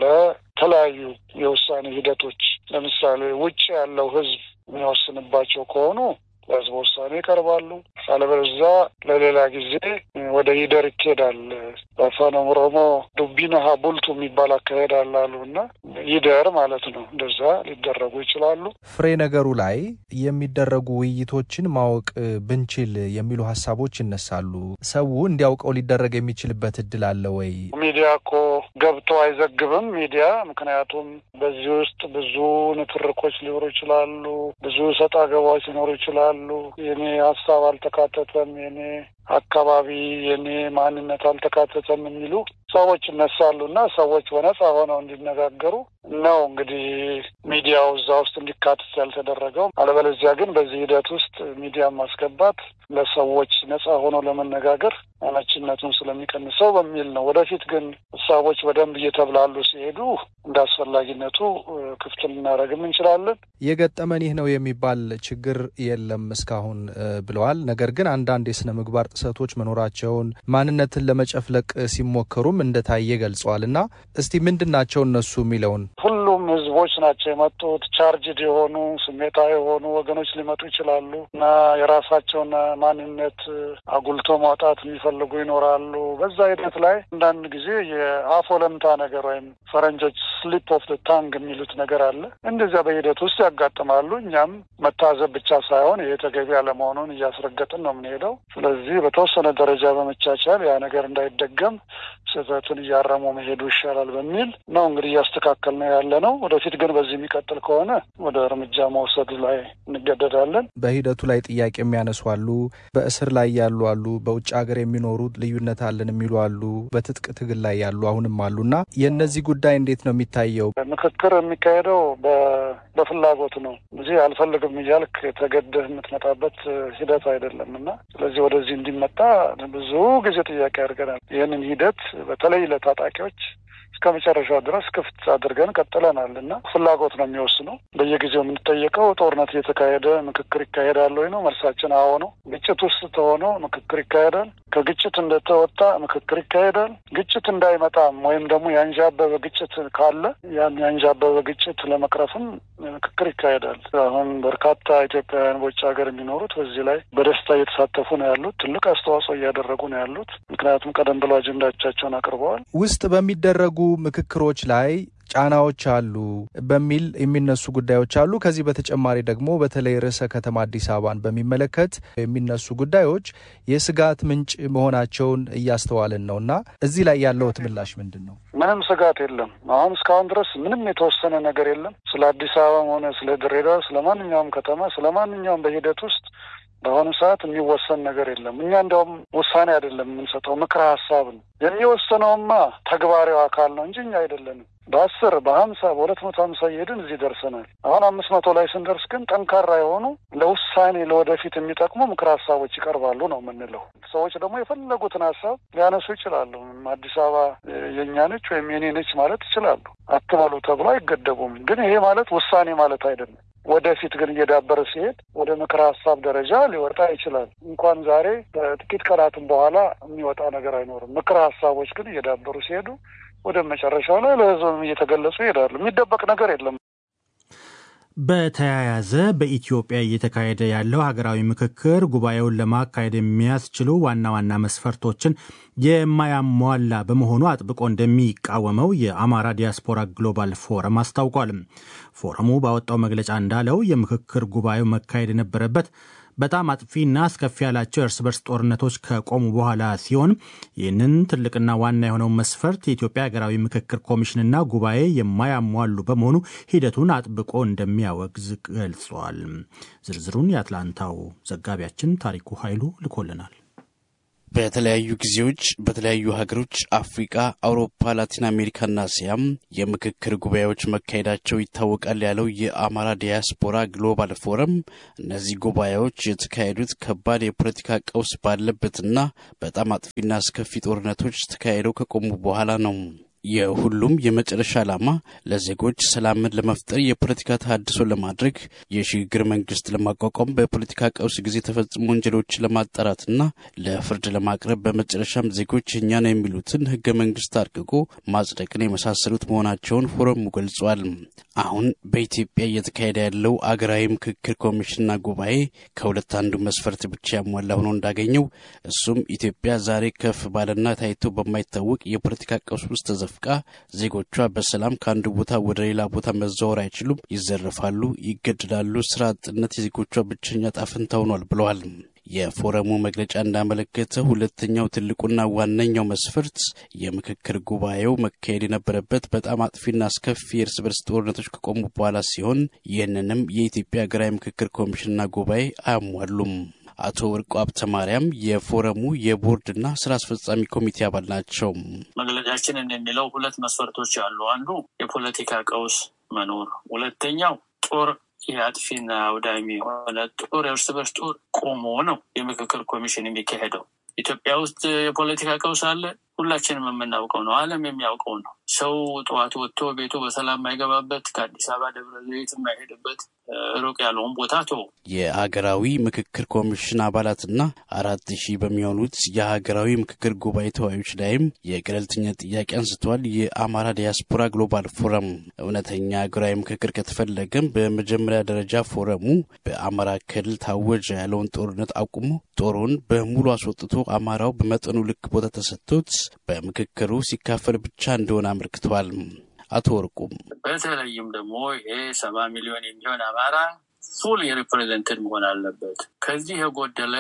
S12: ለተለያዩ የውሳኔ ሂደቶች ለምሳሌ ውጭ ያለው ሕዝብ የሚወስንባቸው ከሆኑ ለህዝብ ውሳኔ ይቀርባሉ። አለበለዚያ ለሌላ ጊዜ ወደ ይደር ይኬዳል። በአፋን ኦሮሞ ዱቢነሀ ቡልቱ የሚባል አካሄድ አለ አሉ እና ይደር ማለት ነው። እንደዛ ሊደረጉ ይችላሉ።
S13: ፍሬ ነገሩ ላይ የሚደረጉ ውይይቶችን ማወቅ ብንችል የሚሉ ሀሳቦች ይነሳሉ። ሰው እንዲያውቀው ሊደረግ የሚችልበት እድል አለ ወይ?
S12: ሚዲያ እኮ ገብቶ አይዘግብም ሚዲያ። ምክንያቱም በዚህ ውስጥ ብዙ ንትርኮች ሊኖሩ ይችላሉ። ብዙ ሰጣ ገባዎች ሊኖሩ ይችላሉ። የኔ ሀሳብ አልተካተተም፣ የኔ አካባቢ የኔ ማንነት አልተካተተም የሚሉ ሰዎች ይነሳሉ እና ሰዎች በነጻ ሆነው እንዲነጋገሩ ነው እንግዲህ ሚዲያው እዛ ውስጥ እንዲካተት ያልተደረገው። አለበለዚያ ግን በዚህ ሂደት ውስጥ ሚዲያ ማስገባት ለሰዎች ነጻ ሆነው ለመነጋገር አመቺነቱን ስለሚቀንሰው በሚል ነው። ወደፊት ግን ሀሳቦች በደንብ እየተብላሉ ሲሄዱ እንደ አስፈላጊነቱ ክፍት ልናደርግም እንችላለን።
S13: የገጠመን ይህ ነው የሚባል ችግር የለም እስካሁን ብለዋል። ነገር ግን አንዳንድ የስነ ምግባር ጥሰቶች መኖራቸውን ማንነትን ለመጨፍለቅ ሲሞከሩም እንደታየ ገልጸዋል። እና እስቲ ምንድን ናቸው እነሱ የሚለውን
S12: ሁሉም ህዝቦች ናቸው የመጡት። ቻርጅድ የሆኑ ስሜታዊ የሆኑ ወገኖች ሊመጡ ይችላሉ እና የራሳቸውን ማንነት አጉልቶ ማውጣት የሚፈልጉ ይኖራሉ። በዛ ሂደት ላይ አንዳንድ ጊዜ የአፍ ወለምታ ነገር ወይም ፈረንጆች ስሊፕ ኦፍ ታንግ የሚሉት ነገር አለ። እንደዚያ በሂደት ውስጥ ያጋጥማሉ። እኛም መታዘብ ብቻ ሳይሆን ይሄ ተገቢ አለመሆኑን እያስረገጥን ነው የምንሄደው። ስለዚህ በተወሰነ ደረጃ በመቻቻል ያ ነገር እንዳይደገም ስህተቱን እያረሙ መሄዱ ይሻላል በሚል ነው እንግዲህ እያስተካከል ነው ያለ ነው። ወደፊት ግን በዚህ የሚቀጥል ከሆነ ወደ እርምጃ መውሰዱ ላይ እንገደዳለን።
S13: በሂደቱ ላይ ጥያቄ የሚያነሱ አሉ። በእስር ላይ ያሉ አሉ። በውጭ ሀገር የሚኖሩ ልዩነት አለን የሚሉ አሉ። በትጥቅ ትግል ላይ ያሉ አሁንም አሉ እና የእነዚህ ጉዳይ እንዴት ነው የሚታየው?
S12: ምክክር የሚካሄደው በፍላጎት ነው እንጂ አልፈልግም እያልክ ተገደህ የምትመጣበት ሂደት አይደለም እና ስለዚህ ወደዚህ እንዲመጣ ብዙ ጊዜ ጥያቄ አድርገናል። ይህንን ሂደት በተለይ ለታጣቂዎች እስከ መጨረሻው ድረስ ክፍት አድርገን ቀጥለናል እና ፍላጎት ነው የሚወስነው። በየጊዜው የምንጠየቀው ጦርነት እየተካሄደ ምክክር ይካሄዳል ወይ ነው። መልሳችን አዎ ነው። ግጭት ውስጥ ተሆኖ ምክክር ይካሄዳል። ከግጭት እንደተወጣ ምክክር ይካሄዳል። ግጭት እንዳይመጣም ወይም ደግሞ ያንዣበበ ግጭት ካለ ያን ያንዣበበ ግጭት ለመቅረፍም ምክክር ይካሄዳል። አሁን በርካታ ኢትዮጵያውያን በውጭ ሀገር የሚኖሩት በዚህ ላይ በደስታ እየተሳተፉ ነው ያሉት። ትልቅ አስተዋጽኦ እያደረጉ ነው ያሉት። ምክንያቱም ቀደም ብለው አጀንዳዎቻቸውን አቅርበዋል።
S13: ውስጥ በሚደረጉ ምክክሮች ላይ ጫናዎች አሉ በሚል የሚነሱ ጉዳዮች አሉ። ከዚህ በተጨማሪ ደግሞ በተለይ ርዕሰ ከተማ አዲስ አበባን በሚመለከት የሚነሱ ጉዳዮች የስጋት ምንጭ መሆናቸውን እያስተዋልን ነው እና እዚህ ላይ ያለውት ምላሽ ምንድን ነው?
S12: ምንም ስጋት የለም። አሁን እስካሁን ድረስ ምንም የተወሰነ ነገር የለም። ስለ አዲስ አበባም ሆነ ስለ ድሬዳዋ፣ ስለ ማንኛውም ከተማ፣ ስለ ማንኛውም በሂደት ውስጥ በአሁኑ ሰዓት የሚወሰን ነገር የለም። እኛ እንዲያውም ውሳኔ አይደለም የምንሰጠው፣ ምክረ ሀሳብ ነው የሚወሰነውማ ተግባራዊ አካል ነው እንጂ እኛ አይደለንም። በአስር በሀምሳ በሁለት መቶ ሀምሳ እየሄድን እዚህ ደርሰናል። አሁን አምስት መቶ ላይ ስንደርስ ግን ጠንካራ የሆኑ ለውሳኔ ለወደፊት የሚጠቅሙ ምክረ ሀሳቦች ይቀርባሉ ነው የምንለው። ሰዎች ደግሞ የፈለጉትን ሀሳብ ሊያነሱ ይችላሉ። አዲስ አበባ የእኛ ነች ወይም የኔ ነች ማለት ይችላሉ። አትበሉ ተብሎ አይገደቡም። ግን ይሄ ማለት ውሳኔ ማለት አይደለም። ወደፊት ግን እየዳበረ ሲሄድ ወደ ምክረ ሀሳብ ደረጃ ሊወጣ ይችላል። እንኳን ዛሬ በጥቂት ቀናትም በኋላ የሚወጣ ነገር አይኖርም። ምክረ ሀሳቦች ግን እየዳበሩ ሲሄዱ ወደ መጨረሻው ላይ ለሕዝብም እየተገለጹ ይሄዳሉ። የሚደበቅ ነገር የለም።
S2: በተያያዘ በኢትዮጵያ እየተካሄደ ያለው ሀገራዊ ምክክር ጉባኤውን ለማካሄድ የሚያስችሉ ዋና ዋና መስፈርቶችን የማያሟላ በመሆኑ አጥብቆ እንደሚቃወመው የአማራ ዲያስፖራ ግሎባል ፎረም አስታውቋል። ፎረሙ ባወጣው መግለጫ እንዳለው የምክክር ጉባኤው መካሄድ የነበረበት በጣም አጥፊና አስከፊ ያላቸው የእርስ በርስ ጦርነቶች ከቆሙ በኋላ ሲሆን ይህንን ትልቅና ዋና የሆነውን መስፈርት የኢትዮጵያ ሀገራዊ ምክክር ኮሚሽንና ጉባኤ የማያሟሉ በመሆኑ ሂደቱን አጥብቆ እንደሚያወግዝ ገልጿል። ዝርዝሩን የአትላንታው ዘጋቢያችን ታሪኩ ኃይሉ ልኮልናል።
S14: በተለያዩ ጊዜዎች በተለያዩ ሀገሮች አፍሪቃ፣ አውሮፓ፣ ላቲን አሜሪካና እስያም የምክክር ጉባኤዎች መካሄዳቸው ይታወቃል ያለው የአማራ ዲያስፖራ ግሎባል ፎረም እነዚህ ጉባኤዎች የተካሄዱት ከባድ የፖለቲካ ቀውስ ባለበትና በጣም አጥፊና አስከፊ ጦርነቶች ተካሄደው ከቆሙ በኋላ ነው። የሁሉም የመጨረሻ ዓላማ ለዜጎች ሰላምን ለመፍጠር የፖለቲካ ተሃድሶ ለማድረግ የሽግግር መንግስት ለማቋቋም በፖለቲካ ቀውስ ጊዜ የተፈጸሙ ወንጀሎችን ለማጣራትና ለፍርድ ለማቅረብ በመጨረሻም ዜጎች እኛ ነው የሚሉትን ህገ መንግስት አርቅቆ ማጽደቅን የመሳሰሉት መሆናቸውን ፎረሙ ገልጿል። አሁን በኢትዮጵያ እየተካሄደ ያለው አገራዊ ምክክር ኮሚሽንና ጉባኤ ከሁለት አንዱ መስፈርት ብቻ ያሟላ ሆኖ እንዳገኘው እሱም ኢትዮጵያ ዛሬ ከፍ ባለና ታይቶ በማይታወቅ የፖለቲካ ቀውስ ውስጥ ተዘፍቃ ዜጎቿ በሰላም ከአንዱ ቦታ ወደ ሌላ ቦታ መዘዋወር አይችሉም፣ ይዘረፋሉ፣ ይገድላሉ። ስራ አጥነት የዜጎቿ ብቸኛ ጣፍንታ ሆኗል ብለዋል። የፎረሙ መግለጫ እንዳመለከተ ሁለተኛው ትልቁና ዋነኛው መስፈርት የምክክር ጉባኤው መካሄድ የነበረበት በጣም አጥፊና አስከፊ የእርስ በርስ ጦርነቶች ከቆሙ በኋላ ሲሆን ይህንንም የኢትዮጵያ ሀገራዊ ምክክር ኮሚሽንና ጉባኤ አያሟሉም። አቶ ወርቁ ሀብተ ማርያም የፎረሙ የቦርድና ስራ አስፈጻሚ ኮሚቴ አባል ናቸው።
S15: መግለጫችን እንደሚለው ሁለት መስፈርቶች አሉ። አንዱ የፖለቲካ ቀውስ መኖር፣ ሁለተኛው ጦር የአጥፊና አውዳሚ የሆነ ጦር የእርስ በርስ ጦር ቆሞ ነው የምክክር ኮሚሽን የሚካሄደው። ኢትዮጵያ ውስጥ የፖለቲካ ቀውስ አለ። ሁላችንም የምናውቀው ነው። ዓለም የሚያውቀው ነው። ሰው ጠዋት ወጥቶ ቤቱ በሰላም የማይገባበት ከአዲስ አበባ ደብረ ዘይት የማይሄድበት ሩቅ ያለውን ቦታ ቶ
S14: የሀገራዊ ምክክር ኮሚሽን አባላትና አራት ሺህ በሚሆኑት የሀገራዊ ምክክር ጉባኤ ተወያዮች ላይም የገለልተኛ ጥያቄ አንስተዋል። የአማራ ዲያስፖራ ግሎባል ፎረም እውነተኛ ሀገራዊ ምክክር ከተፈለገም በመጀመሪያ ደረጃ ፎረሙ በአማራ ክልል ታወጀ ያለውን ጦርነት አቁሞ ጦሩን በሙሉ አስወጥቶ አማራው በመጠኑ ልክ ቦታ ተሰጥቶት በምክክሩ ሲካፈል ብቻ እንደሆነ አመልክተዋል። አቶ ወርቁም
S15: በተለይም ደግሞ ይሄ ሰባ ሚሊዮን የሚሆን አማራ ፉል የሪፕሬዘንትድ መሆን አለበት። ከዚህ የጎደለ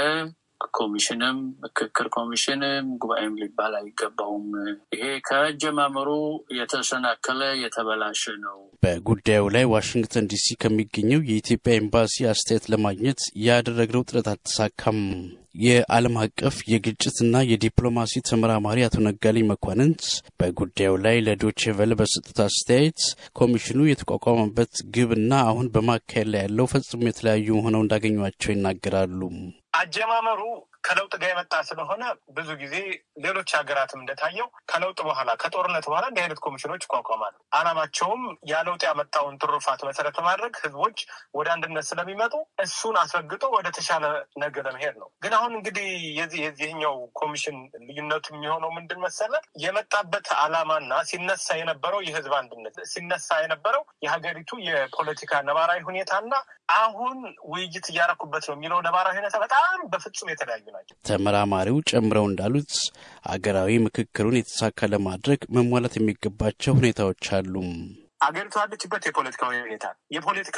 S15: ኮሚሽንም ምክክር ኮሚሽንም ጉባኤም ሊባል አይገባውም። ይሄ ከአጀማመሩ የተሰናከለ የተበላሸ ነው።
S14: በጉዳዩ ላይ ዋሽንግተን ዲሲ ከሚገኘው የኢትዮጵያ ኤምባሲ አስተያየት ለማግኘት ያደረግነው ጥረት አልተሳካም። የዓለም አቀፍ የግጭትና የዲፕሎማሲ ተመራማሪ አቶ ነጋሌ መኳንንት በጉዳዩ ላይ ለዶቼ ቬለ በሰጡት አስተያየት ኮሚሽኑ የተቋቋመበት ግብና አሁን በማካሄድ ላይ ያለው ፈጽሞ የተለያዩ ሆነው እንዳገኟቸው ይናገራሉ።
S16: አጀማመሩ ከለውጥ ጋር የመጣ ስለሆነ ብዙ ጊዜ ሌሎች ሀገራትም እንደታየው ከለውጥ በኋላ ከጦርነት በኋላ እንዲህ አይነት ኮሚሽኖች ይቋቋማሉ። አላማቸውም ያ ለውጥ ያመጣውን ትሩፋት መሰረት በማድረግ ህዝቦች ወደ አንድነት ስለሚመጡ እሱን አስረግጦ ወደ ተሻለ ነገ ለመሄድ ነው። ግን አሁን እንግዲህ የዚህ የዚህኛው ኮሚሽን ልዩነቱ የሚሆነው ምንድን መሰለ? የመጣበት አላማና ሲነሳ የነበረው የህዝብ አንድነት ሲነሳ የነበረው የሀገሪቱ የፖለቲካ ነባራዊ ሁኔታና አሁን ውይይት እያረኩበት ነው የሚለው ነባራዊ ሁኔታ በጣም በፍጹም የተለያዩ ናቸው።
S14: ተመራማሪው ጨምረው እንዳሉት አገራዊ ምክክሩን የተሳካ ለማድረግ መሟላት የሚገባቸው ሁኔታዎች አሉ።
S16: አገሪቱ ያለችበት የፖለቲካ ሁኔታ የፖለቲካ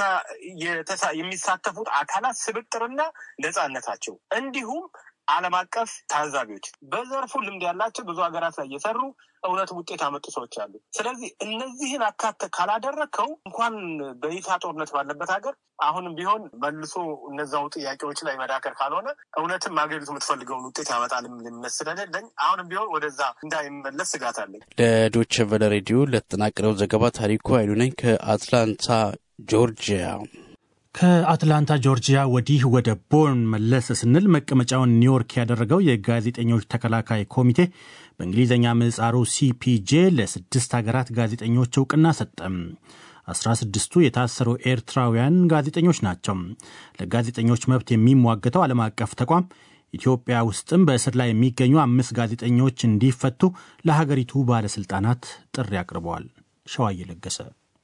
S16: የሚሳተፉት አካላት ስብጥርና ነጻነታቸው እንዲሁም ዓለም አቀፍ ታዛቢዎች በዘርፉ ልምድ ያላቸው ብዙ ሀገራት ላይ እየሰሩ እውነት ውጤት ያመጡ ሰዎች አሉ። ስለዚህ እነዚህን አካተ ካላደረግከው እንኳን በይፋ ጦርነት ባለበት ሀገር አሁንም ቢሆን መልሶ እነዛው ጥያቄዎች ላይ መዳከር ካልሆነ እውነትም ሀገሪቱ የምትፈልገውን ውጤት ያመጣል እምነት ስለሌለኝ አሁንም ቢሆን ወደዛ እንዳይመለስ ስጋት አለኝ።
S14: ለዶቼ ቬለ ሬዲዮ ለተጠናቀረው ዘገባ ታሪኩ ኃይሉ ነኝ ከአትላንታ ጆርጂያ።
S2: ከአትላንታ ጆርጂያ ወዲህ ወደ ቦርን መለስ ስንል መቀመጫውን ኒውዮርክ ያደረገው የጋዜጠኞች ተከላካይ ኮሚቴ በእንግሊዝኛ ምህጻሩ ሲፒጄ ለስድስት ሀገራት ጋዜጠኞች እውቅና ሰጠም። አስራ ስድስቱ የታሰሩ ኤርትራውያን ጋዜጠኞች ናቸው። ለጋዜጠኞች መብት የሚሟገተው ዓለም አቀፍ ተቋም ኢትዮጵያ ውስጥም በእስር ላይ የሚገኙ አምስት ጋዜጠኞች እንዲፈቱ ለሀገሪቱ ባለሥልጣናት ጥሪ አቅርበዋል። ሸዋዬ ለገሰ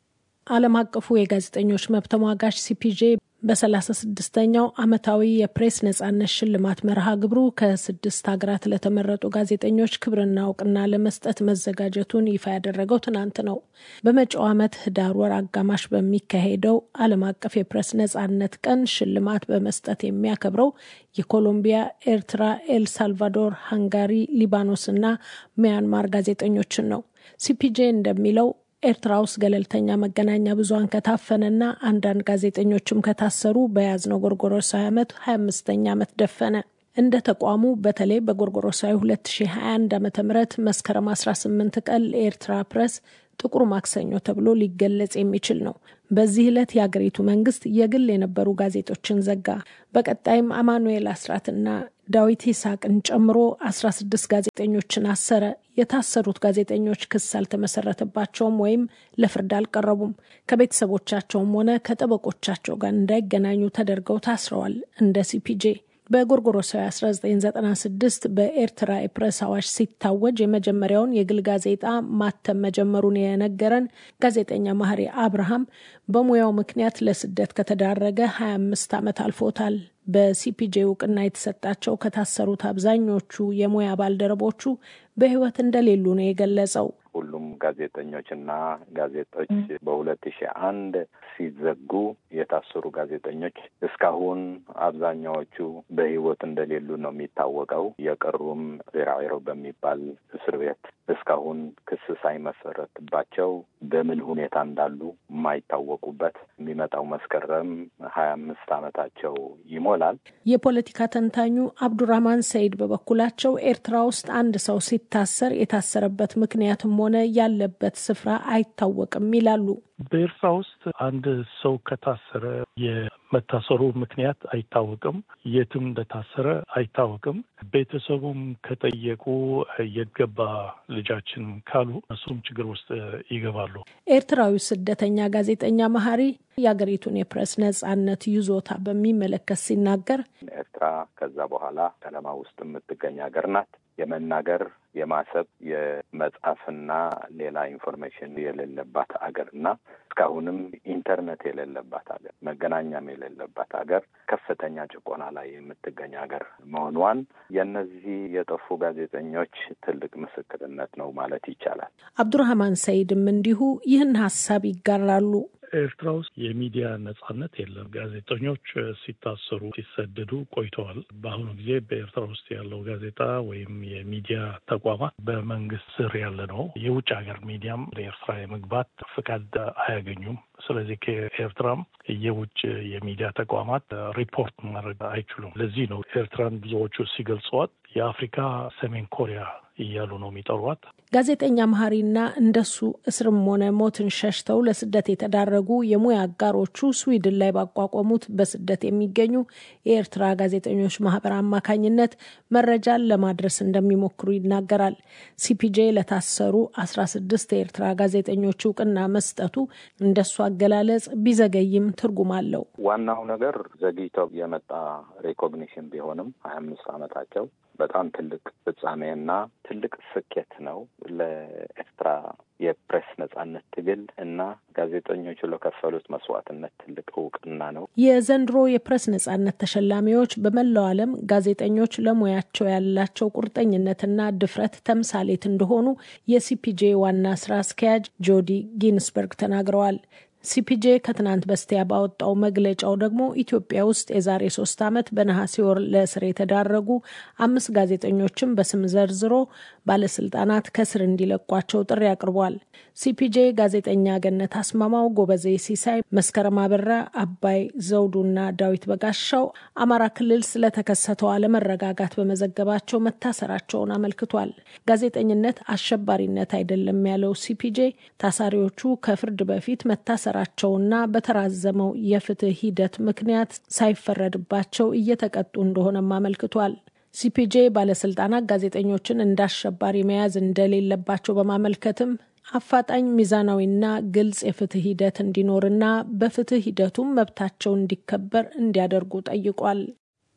S17: ዓለም አቀፉ የጋዜጠኞች መብት ተሟጋች ሲፒጄ በሰላሳ ስድስተኛው ዓመታዊ የፕሬስ ነጻነት ሽልማት መርሃ ግብሩ ከስድስት ሀገራት ለተመረጡ ጋዜጠኞች ክብርና እውቅና ለመስጠት መዘጋጀቱን ይፋ ያደረገው ትናንት ነው። በመጪው ዓመት ህዳር ወር አጋማሽ በሚካሄደው ዓለም አቀፍ የፕሬስ ነጻነት ቀን ሽልማት በመስጠት የሚያከብረው የኮሎምቢያ፣ ኤርትራ፣ ኤል ሳልቫዶር፣ ሃንጋሪ፣ ሊባኖስ እና ሚያንማር ጋዜጠኞችን ነው። ሲፒጄ እንደሚለው ኤርትራ ውስጥ ገለልተኛ መገናኛ ብዙኃን ከታፈነና አንዳንድ ጋዜጠኞችም ከታሰሩ በያዝነው ጎርጎሮሳዊ ዓመት 25ኛ ዓመት ደፈነ። እንደ ተቋሙ በተለይ በጎርጎሮሳዊ 2021 ዓ ም መስከረም 18 ቀን ለኤርትራ ፕሬስ ጥቁር ማክሰኞ ተብሎ ሊገለጽ የሚችል ነው። በዚህ ዕለት የአገሪቱ መንግስት የግል የነበሩ ጋዜጦችን ዘጋ። በቀጣይም አማኑኤል አስራትና ዳዊት ይስሐቅን ጨምሮ 16 ጋዜጠኞችን አሰረ። የታሰሩት ጋዜጠኞች ክስ አልተመሰረተባቸውም ወይም ለፍርድ አልቀረቡም። ከቤተሰቦቻቸውም ሆነ ከጠበቆቻቸው ጋር እንዳይገናኙ ተደርገው ታስረዋል። እንደ ሲፒጄ በጎርጎሮሳዊ 1996 በኤርትራ የፕሬስ አዋጅ ሲታወጅ የመጀመሪያውን የግል ጋዜጣ ማተም መጀመሩን የነገረን ጋዜጠኛ ማህሪ አብርሃም በሙያው ምክንያት ለስደት ከተዳረገ 25 ዓመት አልፎታል። በሲፒጄ እውቅና የተሰጣቸው ከታሰሩት አብዛኞቹ የሙያ ባልደረቦቹ በሕይወት እንደሌሉ ነው የገለጸው።
S18: ሁሉም ጋዜጠኞችና ጋዜጦች በሁለት ሺህ አንድ ሲዘጉ የታሰሩ ጋዜጠኞች እስካሁን አብዛኛዎቹ በሕይወት እንደሌሉ ነው የሚታወቀው። የቀሩም ዜራዌሮ በሚባል እስር ቤት እስካሁን ክስ ሳይመሰረትባቸው በምን ሁኔታ እንዳሉ የማይታወቁበት የሚመጣው መስከረም ሀያ አምስት ዓመታቸው ይሞላል።
S17: የፖለቲካ ተንታኙ አብዱራህማን ሰይድ በበኩላቸው ኤርትራ ውስጥ አንድ ሰው ሲታሰር የታሰረበት ምክንያትም ሆነ ያለበት ስፍራ አይታወቅም ይላሉ።
S19: በኤርትራ ውስጥ አንድ ሰው ከታሰረ የመታሰሩ ምክንያት አይታወቅም፣ የትም እንደታሰረ አይታወቅም። ቤተሰቡም ከጠየቁ የገባ ልጃችን ካሉ እሱም ችግር ውስጥ ይገባሉ።
S17: ኤርትራዊ ስደተኛ ጋዜጠኛ መሀሪ የሀገሪቱን የፕሬስ ነጻነት ይዞታ በሚመለከት ሲናገር
S18: ኤርትራ ከዛ በኋላ ጨለማ ውስጥ የምትገኝ ሀገር ናት። የመናገር የማሰብ የመጻፍና ሌላ ኢንፎርሜሽን የሌለባት ሀገር እና እስካሁንም ኢንተርኔት የሌለባት ሀገር መገናኛም የሌለባት ሀገር ከፍተኛ ጭቆና ላይ የምትገኝ ሀገር መሆኗን የእነዚህ የጠፉ ጋዜጠኞች ትልቅ ምስክርነት ነው ማለት ይቻላል።
S17: አብዱራህማን ሰይድም እንዲሁ ይህን ሀሳብ ይጋራሉ።
S19: ኤርትራ ውስጥ የሚዲያ ነጻነት የለም። ጋዜጠኞች ሲታሰሩ፣ ሲሰደዱ ቆይተዋል። በአሁኑ ጊዜ በኤርትራ ውስጥ ያለው ጋዜጣ ወይም የሚዲያ ተቋማት በመንግስት ስር ያለ ነው። የውጭ ሀገር ሚዲያም ወደ ኤርትራ የመግባት ፍቃድ አያገኙም። ስለዚህ ከኤርትራም የውጭ የሚዲያ ተቋማት ሪፖርት ማድረግ አይችሉም። ለዚህ ነው ኤርትራን ብዙዎቹ ሲገልጸዋት የአፍሪካ ሰሜን ኮሪያ እያሉ ነው የሚጠሯት።
S17: ጋዜጠኛ መሀሪና እንደሱ እስርም ሆነ ሞትን ሸሽተው ለስደት የተዳረጉ የሙያ አጋሮቹ ስዊድን ላይ ባቋቋሙት በስደት የሚገኙ የኤርትራ ጋዜጠኞች ማህበር አማካኝነት መረጃን ለማድረስ እንደሚሞክሩ ይናገራል። ሲፒጄ ለታሰሩ አስራ ስድስት የኤርትራ ጋዜጠኞች እውቅና መስጠቱ እንደሱ አገላለጽ ቢዘገይም ትርጉም አለው።
S18: ዋናው ነገር ዘግይተው የመጣ ሬኮግኒሽን ቢሆንም ሀያ አምስት ዓመታቸው በጣም ትልቅ ፍጻሜና ትልቅ ስኬት ነው ለኤርትራ የፕሬስ ነጻነት ትግል እና ጋዜጠኞቹ ለከፈሉት መስዋዕትነት ትልቅ እውቅና ነው።
S17: የዘንድሮ የፕሬስ ነጻነት ተሸላሚዎች በመላው ዓለም ጋዜጠኞች ለሙያቸው ያላቸው ቁርጠኝነትና ድፍረት ተምሳሌት እንደሆኑ የሲፒጄ ዋና ስራ አስኪያጅ ጆዲ ጊንስበርግ ተናግረዋል። ሲፒጄ ከትናንት በስቲያ ባወጣው መግለጫው ደግሞ ኢትዮጵያ ውስጥ የዛሬ ሶስት ዓመት በነሐሴ ወር ለእስር የተዳረጉ አምስት ጋዜጠኞችን በስም ዘርዝሮ ባለስልጣናት ከስር እንዲለቋቸው ጥሪ አቅርቧል። ሲፒጄ ጋዜጠኛ ገነት አስማማው፣ ጎበዜ ሲሳይ፣ መስከረም አበራ፣ አባይ ዘውዱና ዳዊት በጋሻው አማራ ክልል ስለተከሰተው አለመረጋጋት በመዘገባቸው መታሰራቸውን አመልክቷል። ጋዜጠኝነት አሸባሪነት አይደለም ያለው ሲፒጄ ታሳሪዎቹ ከፍርድ በፊት መታሰ ራቸውና በተራዘመው የፍትህ ሂደት ምክንያት ሳይፈረድባቸው እየተቀጡ እንደሆነም አመልክቷል። ሲፒጄ ባለስልጣናት ጋዜጠኞችን እንደ አሸባሪ መያዝ እንደሌለባቸው በማመልከትም አፋጣኝ ሚዛናዊና ግልጽ የፍትህ ሂደት እንዲኖርና በፍትህ ሂደቱም መብታቸው እንዲከበር እንዲያደርጉ ጠይቋል።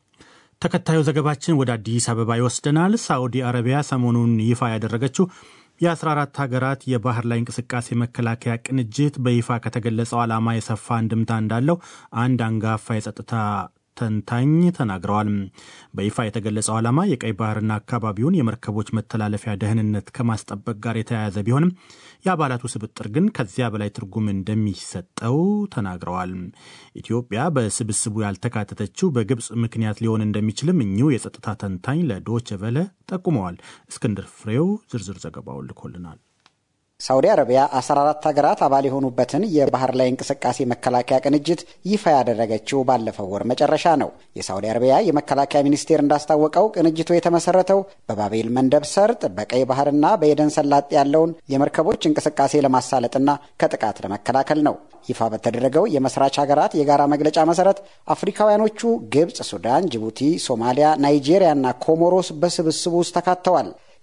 S2: ተከታዩ ዘገባችን ወደ አዲስ አበባ ይወስደናል። ሳዑዲ አረቢያ ሰሞኑን ይፋ ያደረገችው የ14 ሀገራት የባህር ላይ እንቅስቃሴ መከላከያ ቅንጅት በይፋ ከተገለጸው ዓላማ የሰፋ አንድምታ እንዳለው አንድ አንጋፋ የጸጥታ ተንታኝ ተናግረዋል። በይፋ የተገለጸው ዓላማ የቀይ ባህርና አካባቢውን የመርከቦች መተላለፊያ ደህንነት ከማስጠበቅ ጋር የተያያዘ ቢሆንም የአባላቱ ስብጥር ግን ከዚያ በላይ ትርጉም እንደሚሰጠው ተናግረዋል። ኢትዮጵያ በስብስቡ ያልተካተተችው በግብፅ ምክንያት ሊሆን እንደሚችልም እኚሁ የጸጥታ ተንታኝ ለዶች ቨለ ጠቁመዋል። እስክንድር ፍሬው ዝርዝር ዘገባውን ልኮልናል።
S20: ሳውዲ አረቢያ 14 ሀገራት አባል የሆኑበትን የባህር ላይ እንቅስቃሴ መከላከያ ቅንጅት ይፋ ያደረገችው ባለፈው ወር መጨረሻ ነው። የሳውዲ አረቢያ የመከላከያ ሚኒስቴር እንዳስታወቀው ቅንጅቱ የተመሰረተው በባቤል መንደብ ሰርጥ በቀይ ባህርና በኤደን ሰላጤ ያለውን የመርከቦች እንቅስቃሴ ለማሳለጥና ከጥቃት ለመከላከል ነው። ይፋ በተደረገው የመስራች ሀገራት የጋራ መግለጫ መሰረት አፍሪካውያኖቹ ግብፅ፣ ሱዳን፣ ጅቡቲ፣ ሶማሊያ፣ ናይጄሪያና ኮሞሮስ በስብስቡ ውስጥ ተካተዋል።